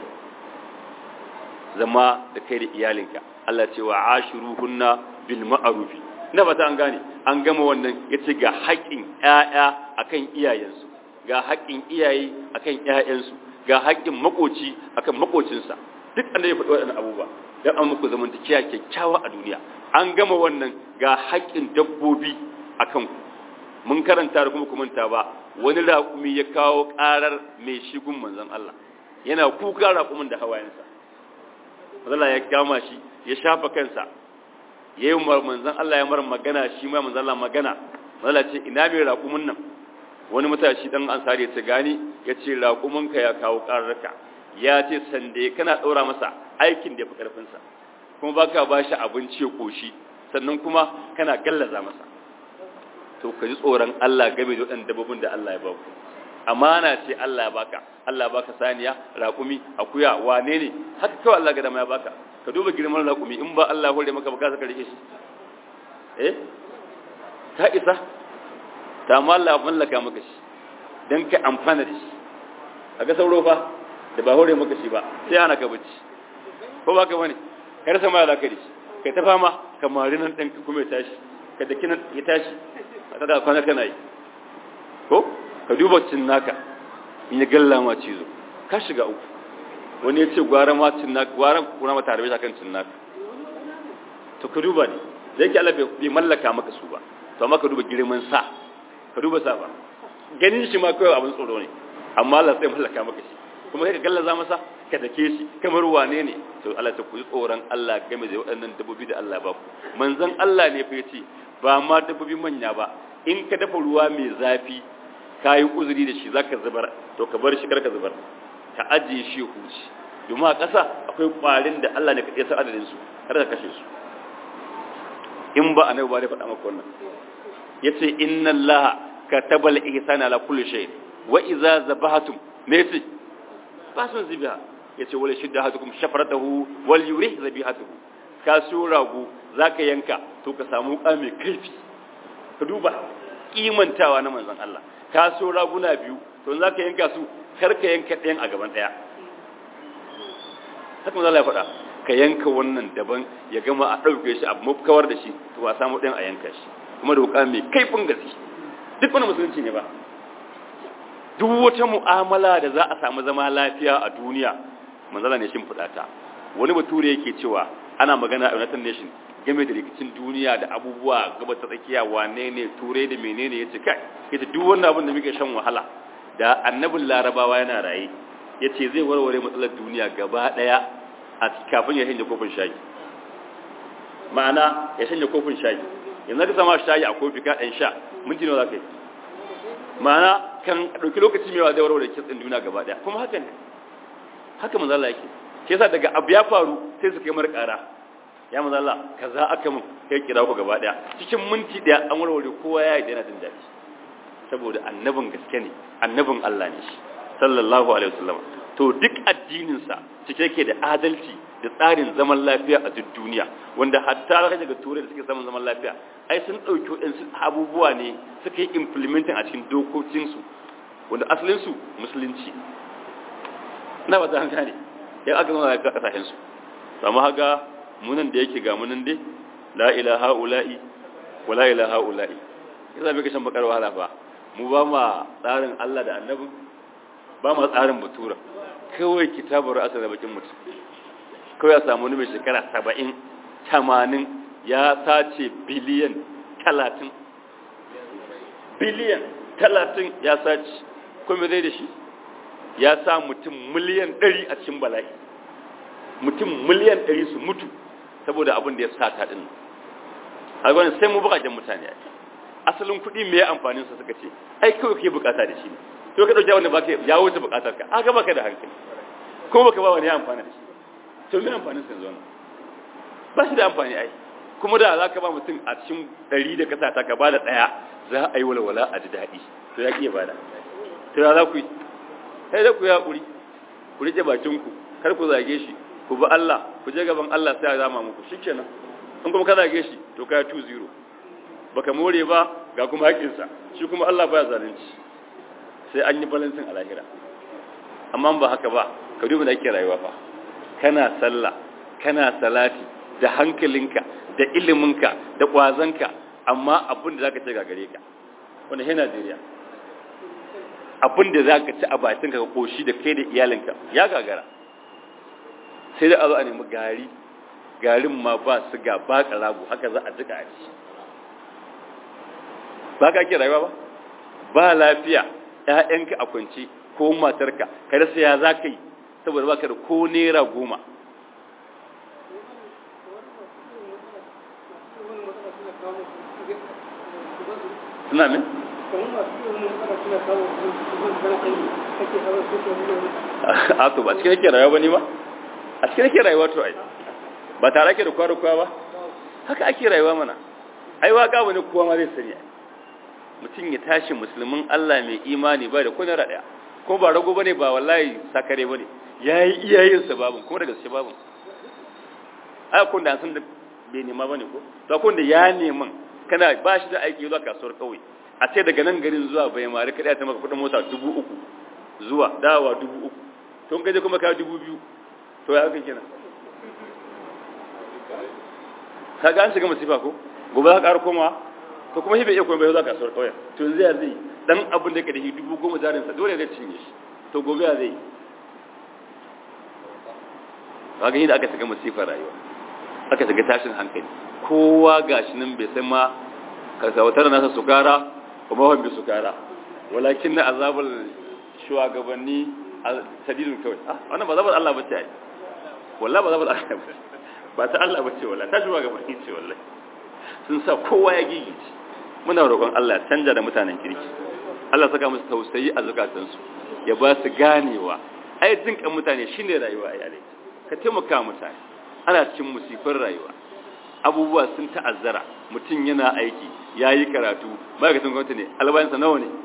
zama da kai da iyalinka Allah ce wa ashiruhunna bil ma'rufi ina fata an gane an gama wannan yace ga haƙƙin ƴaƴa akan iyayensu ga haƙƙin iyaye akan ƴaƴansu ga haƙƙin makoci akan makocinsa duk anda ya faɗi waɗannan abubuwa dan an muku zamantakiya kyakkyawa a duniya an gama wannan ga haƙƙin dabbobi akan ku mun karanta da kuma kumanta ba wani raƙumi ya kawo ƙarar mai shigun manzon Allah yana kuka raƙumin da hawayensa Allah ya kama shi ya shafa kansa ya yi manzan Allah ya mara magana shi ma manzan Allah magana Allah ce ina mai raƙumin nan wani matashi dan ansari ya ce gani ya ce raƙuminka ya kawo ƙararraka ya ce sande kana ɗaura masa aikin da ya fi ƙarfinsa kuma ba ka ba shi abinci ya ƙoshi sannan kuma kana gallaza masa to ka ji tsoron Allah game da waɗanda dabbobin da Allah ya ba ku amana ce Allah ya baka Allah ya baka saniya raƙumi akuya wane ne haka kawai Allah ga dama ya baka ka duba girman raƙumi in ba Allah hore maka ba ka saka rike shi eh ta isa ta amma Allah ya mallaka maka shi dan ka amfana da shi kaga sauro fa da ba hore maka shi ba sai ana ka bacci ko ba ka bane ka rasa ma zaka da shi kai ta fama ka mari nan ɗan kuma ya tashi ka daki nan ya tashi a tada kwana kana yi ko ka duba cin naka in ya galla ma cizo ka shiga uku wani ya ce gwara ma cin naka gwara kuna mata harbe kan cin naka to ka duba ne da yake Allah bai mallaka maka su ba to amma ka duba girman sa ka duba sa ba ganin shi ma kawai abin tsoro ne amma Allah sai mallaka maka shi kuma kai ka gallaza masa ka dake shi kamar wane ne to Allah ta kuyi tsoron Allah game da waɗannan dabbobi da Allah ba ku manzon Allah ne fa yace ba ma dabbobi manya ba in ka dafa ruwa mai zafi ka yi uzuri da shi zaka zubar to ka bar shi karka zubar ka ajiye shi huci domin a ƙasa akwai ƙwarin da Allah ne ka sa adadin su kar ka kashe su in ba annabi ba da faɗa maka wannan yace inna Allah katabal ihsana ala kulli shay wa idza zabahatum me yace ba sun zibiha yace wala shidda hatukum shafaratahu wal yurih zabihatuhu ka so rago zaka yanka to ka samu wuka mai kaifi ka duba kimantawa na manzon Allah ka so raguna biyu to za ka yanka su kar ka yanka ɗayan a gaban ɗaya haka manzon Allah ya faɗa ka yanka wannan daban ya gama a ɗauke shi a kawar da shi to a samu ɗayan a yanka shi kuma da wuka mai kaifin gaske duk wani musulunci ne ba duk wata mu'amala da za a samu zama lafiya a duniya manzala ne shin fudata wani bature yake cewa ana magana a United Nation game da rikicin duniya da abubuwa gaba ta tsakiya wane ne turai da menene yace kai yace duk wannan abin da muke shan wahala da annabin larabawa yana raye yace zai warware matsalar duniya gaba daya a kafin ya shanye kofin shayi ma'ana ya shanye kofin shayi yanzu ka sama shayi a kofi ka dan sha minti nawa zaka yi ma'ana kan ɗauki lokaci mai wa zai warware kitsin duniya gaba ɗaya kuma haka ne haka manzo Allah yake ke yasa daga abu ya faru sai su kai mar ƙara ya manzo Allah kaza aka mun kai kira ku gaba ɗaya cikin minti ɗaya an warware kowa ya yi yana jin daɗi saboda annabin gaske ne annabin Allah ne shi sallallahu alaihi wasallam to duk addinin sa cike yake da adalci da tsarin zaman lafiya a duk duniya wanda hatta daga turai da suke samun zaman lafiya ai sun ɗauki waɗansu abubuwa ne suka yi implementing a cikin dokokinsu wanda asalinsu musulunci na ba ta hankali ya aka zama da kasashensu samu haga munan da yake ga munan dai la ilaha ula'i wa la ilaha ula'i ya zama kashin bakar wahala ba mu ba ma tsarin Allah da annabi ba ma tsarin batura kawai kitabar asar da bakin mutum kawai ya samu wani mai shekara saba'in tamanin ya sace biliyan talatin biliyan talatin ya sace kuma zai da shi ya sa mutum miliyan ɗari a cikin bala'i mutum miliyan ɗari su mutu saboda abin da ya sata ɗin a wani sai mu bukajen mutane a asalin kuɗi mai amfanin sa suka ce ai kawai ke bukata da shi to ka ɗauki wanda baka ya wuce bukatar ka aka baka da hankali kuma baka ba wani ya amfana da shi to me amfanin sa yanzu ba shi da amfani ai kuma da za ka ba mutum a cikin ɗari da kasa ta ka ba da ɗaya za a yi walwala a ji daɗi to ya ƙiya bada to ya za ku yi sai da ku ya ƙuri ku riƙe bakinku kar ku zage shi ku bi Allah ku je gaban Allah sai ya zama muku shikenan in kuma ka zage shi to ka 2-0 baka more ba ga kuma haƙinsa shi kuma Allah baya zalunci sai an yi balansin a lahira amma ba haka ba ka duba da ake rayuwa fa kana sallah kana salati da hankalinka da iliminka da ƙwazonka amma abin da za ka ce gagare ka wanda he Najeriya abin da za ka ci a bakinka ka ƙoshi da kai da iyalinka ya gagara sai da a zo a nemi gari garin ma ba su ga ba ƙarago haka za a jika a ci ba ka ake rayuwa ba ba lafiya ‘ya'yanka a kwance ko matarka ka rasa ya za ka yi saboda ba ka da ko naira goma suna min? a to ba cikin yake rayuwa ba ne ba a cikin yake rayuwa to ai ba tare ake da kwaro kwa ba haka ake rayuwa mana ai waka wani kowa ma zai sani mutum ya tashi musulmin Allah mai imani ba da kuna raɗaya ko ba rago bane ba wallahi sakare bane yayi iyayen sa babun kuma da gaske babun ai kun da san da bai nema bane ko to kun da ya neman kana ba shi da aiki zuwa kasuwar kauye a ce daga nan garin zuwa bai mari kada ta maka kudin mota dubu uku zuwa dawa dubu uku to in kaje kuma ka dubu biyu to ya haka kenan ka ga an shiga masifa ko gobe za ka ƙara komawa to kuma shi bai iya kuma bai za kasuwar kauyen to yanzu ya zai dan abin da ka da shi dubu goma jarinsa dole zai cinye shi to gobe ya zai ba ga da aka shiga masifar rayuwa aka shiga tashin hankali kowa gashi nan bai san ma kasawatar nasa sukara kuma wani bi sukara walakin na azabar shugabanni a sadidun kawai ah wannan ba zabar Allah bace ai wallahi ba zabar Allah bace ba ta Allah bace wallahi ta shugabanni ce wallahi sun sa kowa ya gigice muna roƙon Allah canja da mutanen kirki Allah saka musu tausayi a zukatansu ya ba su ganewa ai jinkan mutane shine rayuwa ai alai ka taimaka mutane ana cikin musifin rayuwa abubuwa sun ta'azzara mutum yana aiki ya yi karatu ma'aikatan gwamnati ne albayansa nawa ne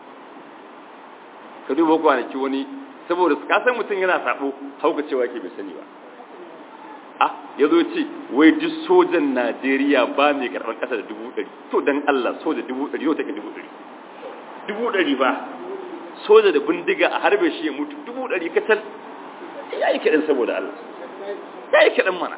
ka duba kwanaki wani saboda kasan mutum yana sabo hauka cewa ke bai sani ba a ya zo ce wai duk sojan najeriya ba mai karɓar ƙasa da dubu ɗari to don allah soja dubu ɗari yau take dubu ɗari dubu ɗari ba soja da bindiga a harbe shi ya mutu dubu ɗari kacal ya yi kaɗan saboda allah ya yi kaɗan mana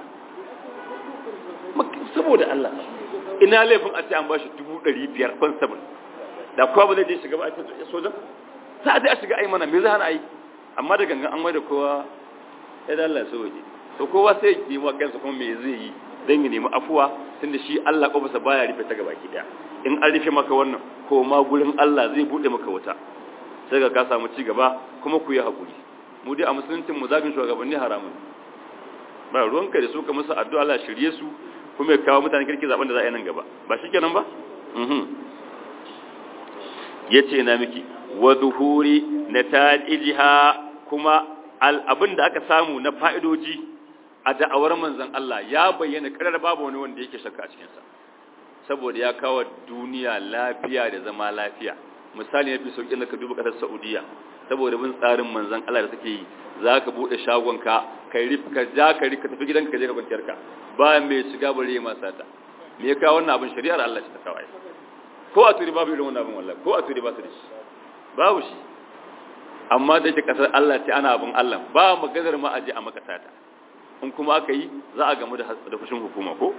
saboda Allah ina laifin a ce an bashi dubu ɗari biyar constable da kowa ba zai je shiga ba a sojan za a je a shiga ai mana me za hana ai amma da gangan an mai da kowa ya da Allah so waje to kowa sai ya nemi kansa kuma me zai yi dan ya nemi afuwa tunda shi Allah kofarsa baya rufe ta gaba ki daya in an rufe maka wannan ko ma gurin Allah zai bude maka wuta sai ga ka samu ci gaba kuma ku yi hakuri mu dai a musuluncin mu zagin shugabanni haramun ba ruwanka da su ka musu addu'a Allah shirye su kuma ya kawo mutane kirki zaben da za a yi nan gaba ba shi kenan ba yace na miki wa zuhuri nata'ijiha kuma abin da aka samu na fa'idoji a da'awar manzon Allah ya bayyana karar babu wani wanda yake shakka a cikin sa saboda ya kawo duniya lafiya da zama lafiya misali ya fi sauƙin da ka duba ƙasar saudiya saboda bin tsarin manzan Allah da suke yi za ka buɗe shagonka ka yi ka ja ka ka tafi gidanka ka je ka kwanciyar ka ba mai shiga bare ya masa ta me ya kawo wannan abin shari'ar Allah ce ta kawai ko a turi babu irin wannan abin wallahi ko a turi ba su da shi babu shi amma da yake ƙasar Allah ce ana abin Allah ba maganar ma aje a maka sata in kuma aka yi za a gamu da fushin hukuma ko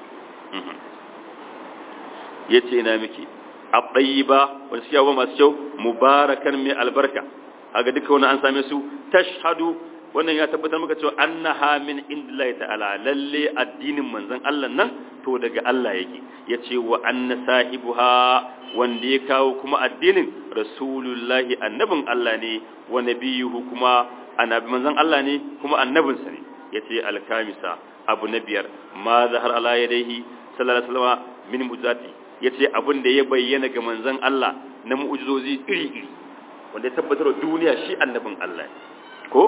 ya ce na miki abdayiba wanda suke yawa masu kyau mubarakan mai albarka haga duka wani an same su tashhadu wannan ya tabbatar maka cewa annaha min indillahi ta'ala lalle addinin manzon Allah nan to daga Allah yake yace wa anna sahibuha wanda ya kawo kuma addinin rasulullahi annabin Allah ne wa nabiyuhu kuma annabi manzon Allah ne kuma annabinsa ne yace alkamisa abu na biyar ma zahar ala yadayhi sallallahu alaihi wasallam min mujati yace abin da ya bayyana ga manzon Allah na mu'jizozi iri-iri wanda ya tabbatar duniya shi annabin Allah ko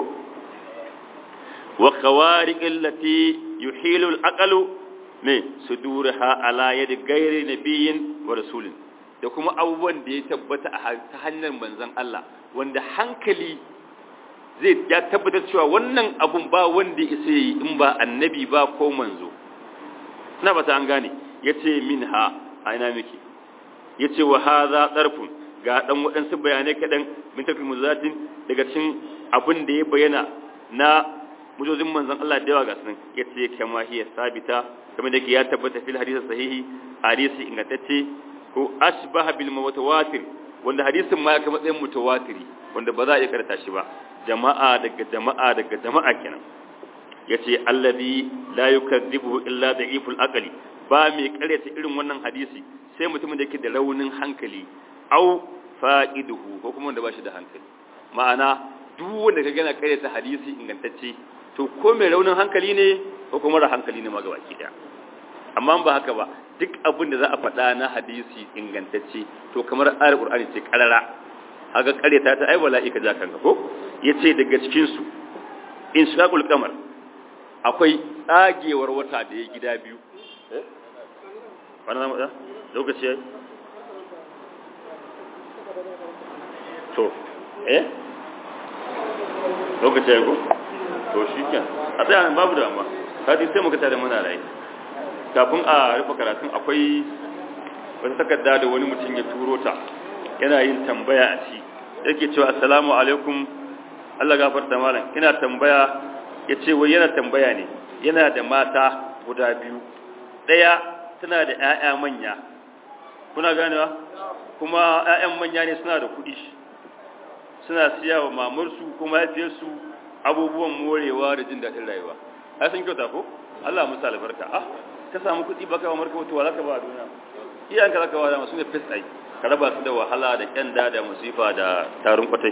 wa khawariq allati yuhilu al-aqlu ne sudurha ala yadi ghairi nabiyyin wa rasulin da kuma abubuwan da ya tabbata a ta hanyar manzon Allah wanda hankali zai ya tabbatar cewa wannan abun ba wanda ya isa yi in ba annabi ba ko manzo na ba ta an gane yace minha aina miki yace wa hadha darfun ga dan waɗansu bayanai kaɗan min tafi muzatin daga cikin abin da ya bayyana na mujozin manzon Allah da yawa ga sunan yace kama hiya sabita kamar da ya tabbata fil hadisi sahihi hadisi ingantacce ko ashbaha bil mutawatir wanda hadisin ma ya kama matsayin mutawatiri wanda ba za a iya karanta shi ba jama'a daga jama'a daga jama'a kenan yace alladhi la yukadzibuhu illa da'iful aqli ba mai karyata irin wannan hadisi sai mutumin da yake da raunin hankali au fa'iduhu ko kuma wanda ba shi da hankali ma'ana duk wanda ka gana karyata hadisi ingantacce to ko mai raunin hankali ne ko kuma mara hankali ne ma gaba ki daya amma ba haka ba duk abin da za a faɗa na hadisi ingantacce to kamar ayar qur'ani ce karara haka karyata ta ai bala'i ka ja kanka ko yace daga cikin su inshaqul qamar akwai tsagewar wata da ya gida biyu eh wannan zamu da lokaci yayi to eh lokaci yayi ko to shikenan a tsaya babu da amma kadi sai muka tare muna rai kafin a rufe karatun akwai wata takarda da wani mutum ya turo ta yana yin tambaya a ci yake cewa assalamu alaikum Allah gafarta malam ina tambaya yace wai yana tambaya ne yana da mata guda biyu daya tana da ƴaƴa manya kuna ganewa kuma ƴaƴan manya ne suna da kuɗi suna siya wa mamarsu kuma mahaifiyarsu abubuwan morewa da jin daɗin rayuwa ai sun kyauta ko Allah musu albarka ah ka samu kuɗi baka wa marka mutuwa zaka ba a duniya iyayenka zaka ba da masu ne fes ai ka raba su da wahala da kyanda da musifa da tarin kwatai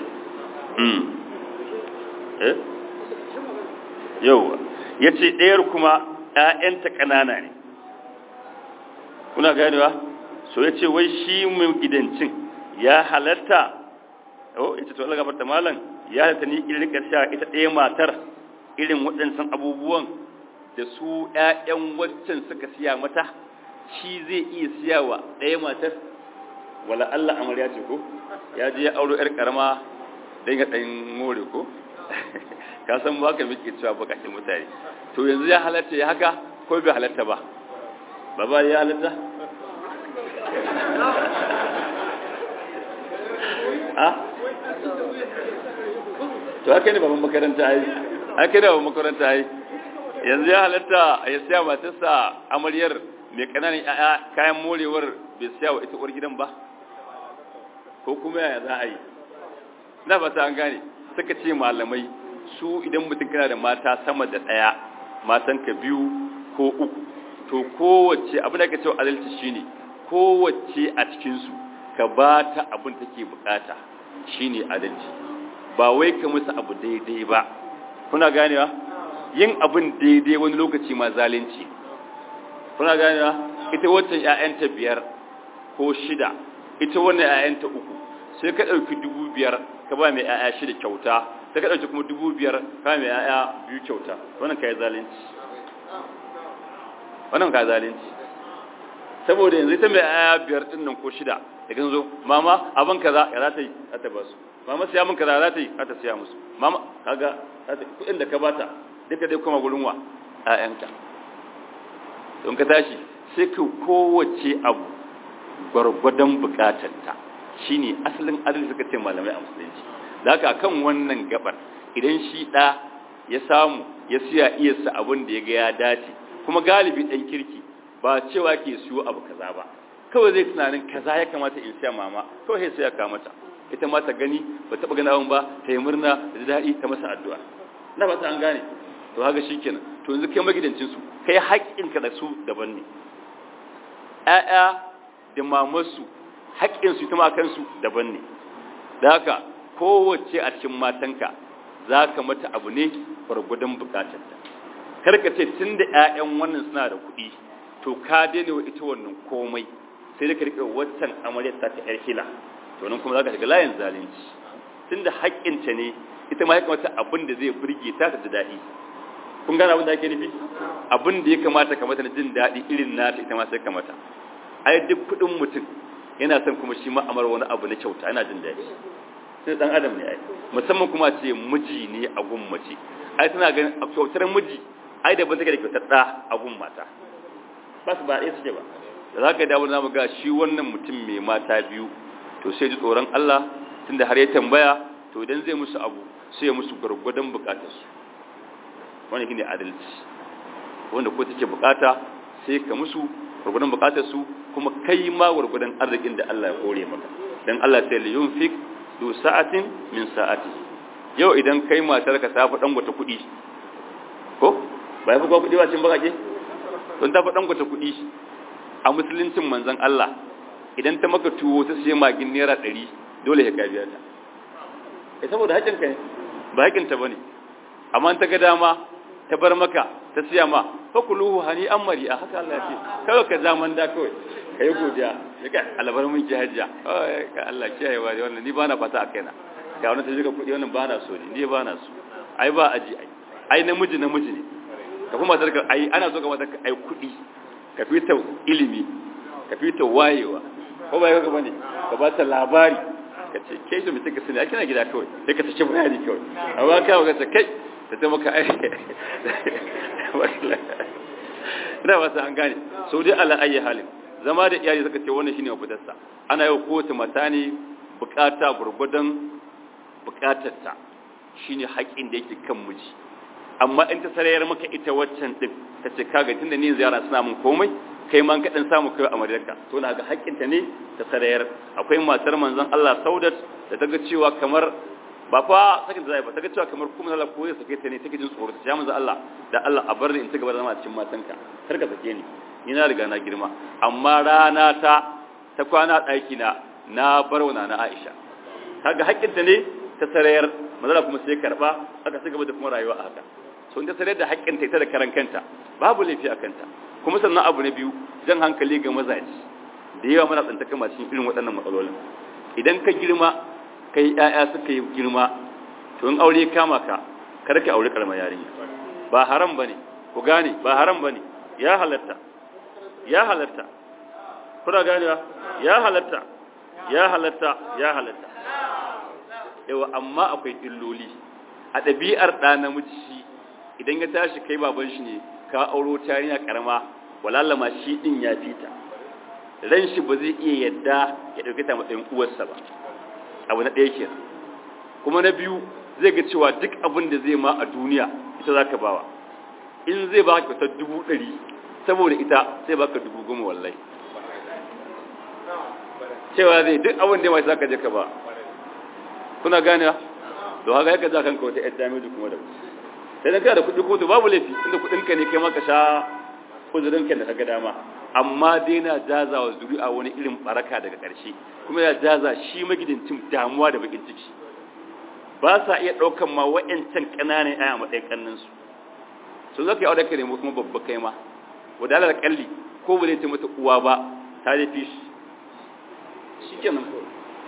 eh yau ya ce ɗayar kuma ‘ya'yanta ƙanana ne kuna ganewa so ya ce wai shi mai gidancin ya halatta oh ya ce to Allah gafarta malam ya halatta ni irin sha ita ɗaya matar irin waɗansan abubuwan da su ‘ya'yan waccan suka siya mata shi zai iya siya wa ɗaya matar wala Allah amarya ce ko ya je ya auro ‘yar ƙarama don ya ɗan more ko ka san ba ka muke cewa bakakin mutane to yanzu ya halatta ya haka ko bai halatta ba baba ya halatta a to haka ne baban makaranta ai haka ne baban makaranta ai yanzu ya halatta ya siya matarsa amaryar mai kananan kayan morewar bai siya wa ita uwar gidan ba ko kuma yaya za a yi na ba ta an gane suka ce malamai su idan mutum kana da mata sama da ɗaya matanka biyu ko uku to kowace abin da ka ce adalci shine kowace a cikinsu ka ba ta abin take bukata shine adalci ba wai ka musu abu daidai ba kuna ganewa yin abin daidai wani lokaci ma zalunci kuna ganewa ita waccan ƴaƴanta biyar ko shida ita wannan ƴaƴanta uku sai ka ɗauki dubu biyar ka ba mai ‘ya'ya shida kyauta sai ka ɗauki kuma dubu biyar ka ba mai ‘ya'ya biyu kyauta wannan ka yi zalunci wannan ka yi zalunci saboda yanzu ita mai ‘ya'ya biyar ɗin nan ko shida da kan zo mama abin kaza ya za ta yi za ta ba su mama siya min kaza za ta yi za ta siya musu mama kaga kuɗin da ka bata duka dai kuma gurin wa ‘ya'yanka don ka tashi sai ka kowace abu gwargwadon bukatarta shine asalin adalci suka ce malamai a musulunci da haka kan wannan gabar idan shi ɗa ya samu ya siya iyarsa abin da ya ga ya dace kuma galibi ɗan kirki ba cewa ke siyo abu kaza ba kawai zai tunanin kaza ya kamata in siya mama kawai sai ya kama mata ita ma ta gani ba taɓa gani abin ba ta yi murna da daɗi ta masa addu'a na ba ta an gane to haka shikenan to yanzu kai magidancin su kai haƙƙinka da su daban ne ƴaƴa da mamarsu haƙƙinsu ita ma kansu daban ne da haka kowace a cikin matanka za ka mata abu ne gwargwadon bukatarta karka ce tun da 'ya'yan wannan suna da kuɗi to ka daina wa ita wannan komai sai da ka riƙe waccan amaryar ta ta ƴar hila to nan kuma za ka shiga layin zalunci tun da haƙƙinta ne ita ma ya kamata abin da zai burge ta ta ji daɗi kun gane abin da ake nufi abin da ya kamata kamata na jin daɗi irin nata ita ma sai kamata ai duk kuɗin mutum yana son kuma shi ma'amar wani abu na kyauta yana jin daɗi sai dan adam ne ai musamman kuma ce miji ne a gun mace ai tana ganin a kyautar miji ai da ban take da kyautar da a gun mata ba su ba ɗaya suke ba da za ka dawo na ga shi wannan mutum mai mata biyu to sai ji tsoron Allah tunda har ya tambaya to idan zai musu abu sai ya musu gwargwadon bukatarsu wani shine adalci wanda ko take bukata sai ka musu gwargwadon bukatarsu kuma kai ma gwargwadon arzikin da Allah ya kore maka dan Allah sai li yunfik du sa'atin min sa'ati yau idan kai matar ka tafi dan gwata kudi ko ba ya fi kwa kudi ba cin bakake don ta fi dan gwata kudi a musuluncin manzon Allah idan ta maka tuwo ta sai magin naira 100 dole ya ka biya ta eh saboda hakin ka ne ba hakin ta bane amma ta ga dama ta bar maka ta siya ma fakuluhu hani an mari a haka Allah ce kawai ka zaman da kawai ka yi godiya ya ka alabar mun ki hajja ka Allah kiyaye wa wannan ni ba na fata a kaina ga wani ta jika kuɗi wannan ba na so ne ni ba na so ai ba aji ai ai namiji namiji ne ka kuma matar ka ai ana so ka matar ka ai kuɗi ka fita ilimi ka fita wayewa ko ba ka bane ka ba ta labari ka ce kai da mutum ka sani a kina gida kawai sai ka tace bayani kawai amma ka ga ta kai ta ta maka ai ina ba an gane sau dai ala ayi halin zama da iyali suka ce wannan shine mafitarsa ana yau kowace mata ne bukata gurgudan bukatarta shine haƙin da yake kan miji amma in ta sarayar maka ita waccan din ta ce kaga tunda ni ziyara suna mun komai kai ma ka dan samu kai amaryarka to na ga haƙinta ne ta sarayar akwai matar manzon Allah Saudat da ta ga cewa kamar ba fa sakin da zai ba ta ga cewa kamar kuma Allah ko zai sake ta ne take jin tsoro ta ya manzo Allah da Allah a bar ni in ci gaba da zama a cikin matanka kar ka sake ni ni na riga na girma amma rana ta ta kwana ɗaki na na bar wa na Aisha kaga haƙƙin ta ne ta sarayar manzo kuma sai karba aka ci gaba da kuma rayuwa a haka so in ta sarayar da haƙƙin ta ita da karan kanta babu laifi a kanta kuma sannan abu na biyu jan hankali ga mazaji da yawa muna tsanta kama cikin irin waɗannan matsalolin idan ka girma kai ƴaƴa suka yi girma to in aure kama ka kar ka aure karamar yarinya ba haram bane ku gane ba haram bane ya halatta ya halatta kuna ganewa ya halatta ya halatta ya halatta yawa amma akwai illoli a ɗabi'ar ɗa namiji idan ya tashi kai baban shi ne ka auro tarinya karama walallama shi din ya fita ran shi ba zai iya yadda ya dauke ta matsayin uwarsa ba abu na ɗaya kenan kuma na biyu zai ga cewa duk abin da zai ma a duniya ita za ka bawa in zai ba ka kyautar dubu ɗari saboda ita sai baka dubu goma wallahi cewa zai duk abin da ya mace za ka je ka ba kuna gane da haka yaka za kanka wata yadda mai kuma da sai dan kana da kuɗi kotu babu laifi inda kuɗinka ne kai maka sha uzurinka da kaga dama amma dai na jaza wa zuri'a wani irin baraka daga ƙarshe kuma ya jaza shi magidancin damuwa da bakin ciki ba sa iya ɗaukan ma wa'yancan ƙananan aya matsayin ƙannansu sun zaka yi aure ka nemo kuma babba kai ma wadalar kalli ko ba zai ce mata uwa ba ta da fi shi shi kenan ko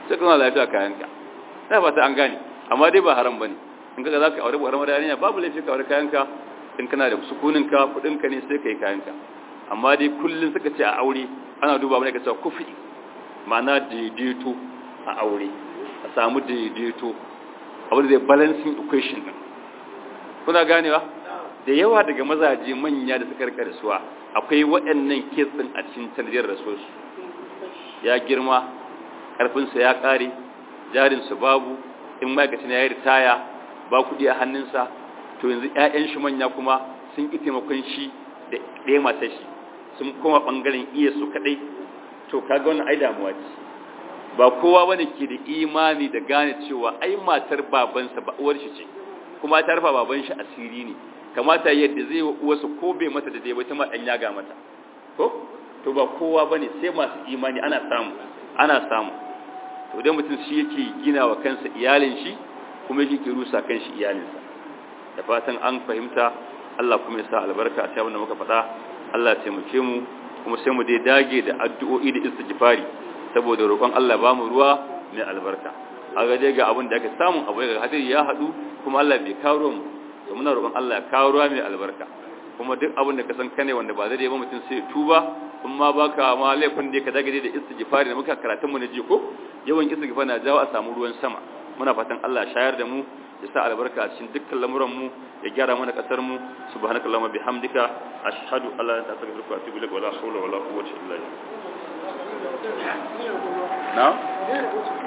sai kana lafiya kayanka na fata an gane amma dai ba haram bane in kaga zaka aure ba haram da yarinya babu laifi ka aure kayanka in kana da sukunin ka kudin ka ne sai kai kayanka amma dai kullun suka ce a aure ana duba mana kace kufi ma'ana daidaito a aure a samu daidaito abu da balancing equation din kuna ganewa da yawa daga mazaje manya da suka rika rasuwa akwai waɗannan kes din a cikin tarbiyyar rasuwarsu ya girma ƙarfinsa ya ƙare jarinsa babu in ma'aikacin ya yi ritaya ba kuɗi a hannunsa to yanzu 'ya'yan shi manya kuma sun ƙi taimakon shi da ɗaya matar shi sun koma ɓangaren iya su kaɗai to kaga wannan ai damuwa ce ba kowa bane ke da imani da gane cewa ai matar babansa ba uwar shi ce kuma ta rufa baban shi asiri ne kamata yadda zai wa uwarsa ko bai mata da dai ba ta ma dan yaga mata ko to ba kowa bane sai masu imani ana samu ana samu to dan mutum shi yake gina wa kansa iyalin shi kuma yake rusa kanshi iyalinsa da fatan an fahimta Allah kuma ya sa albarka a cikin da muka faɗa Allah ya taimake mu kuma sai mu dai dage da addu'o'i da istighfari saboda roƙon Allah ba mu ruwa mai albarka a ga dai ga abin da aka samu abu ga hadiri ya haɗu kuma Allah bai kawo mu to muna roƙon Allah ya kawo ruwa mai albarka kuma duk abin da ka san kane wanda ba zai ba mutum sai tuba in ma baka ma laifin da ka dage da istighfari da muka karatun mu na ji ko yawan istighfar na jawo a samu ruwan sama muna fatan Allah ya shayar da mu ya sa albarka a cikin dukkan lamuran mu ya gyara mana kasar mu subhanakallahumma bihamdika ashhadu an la ilaha illa anta astaghfiruka wa atubu ilaik wa la hawla wa la quwwata illa billah na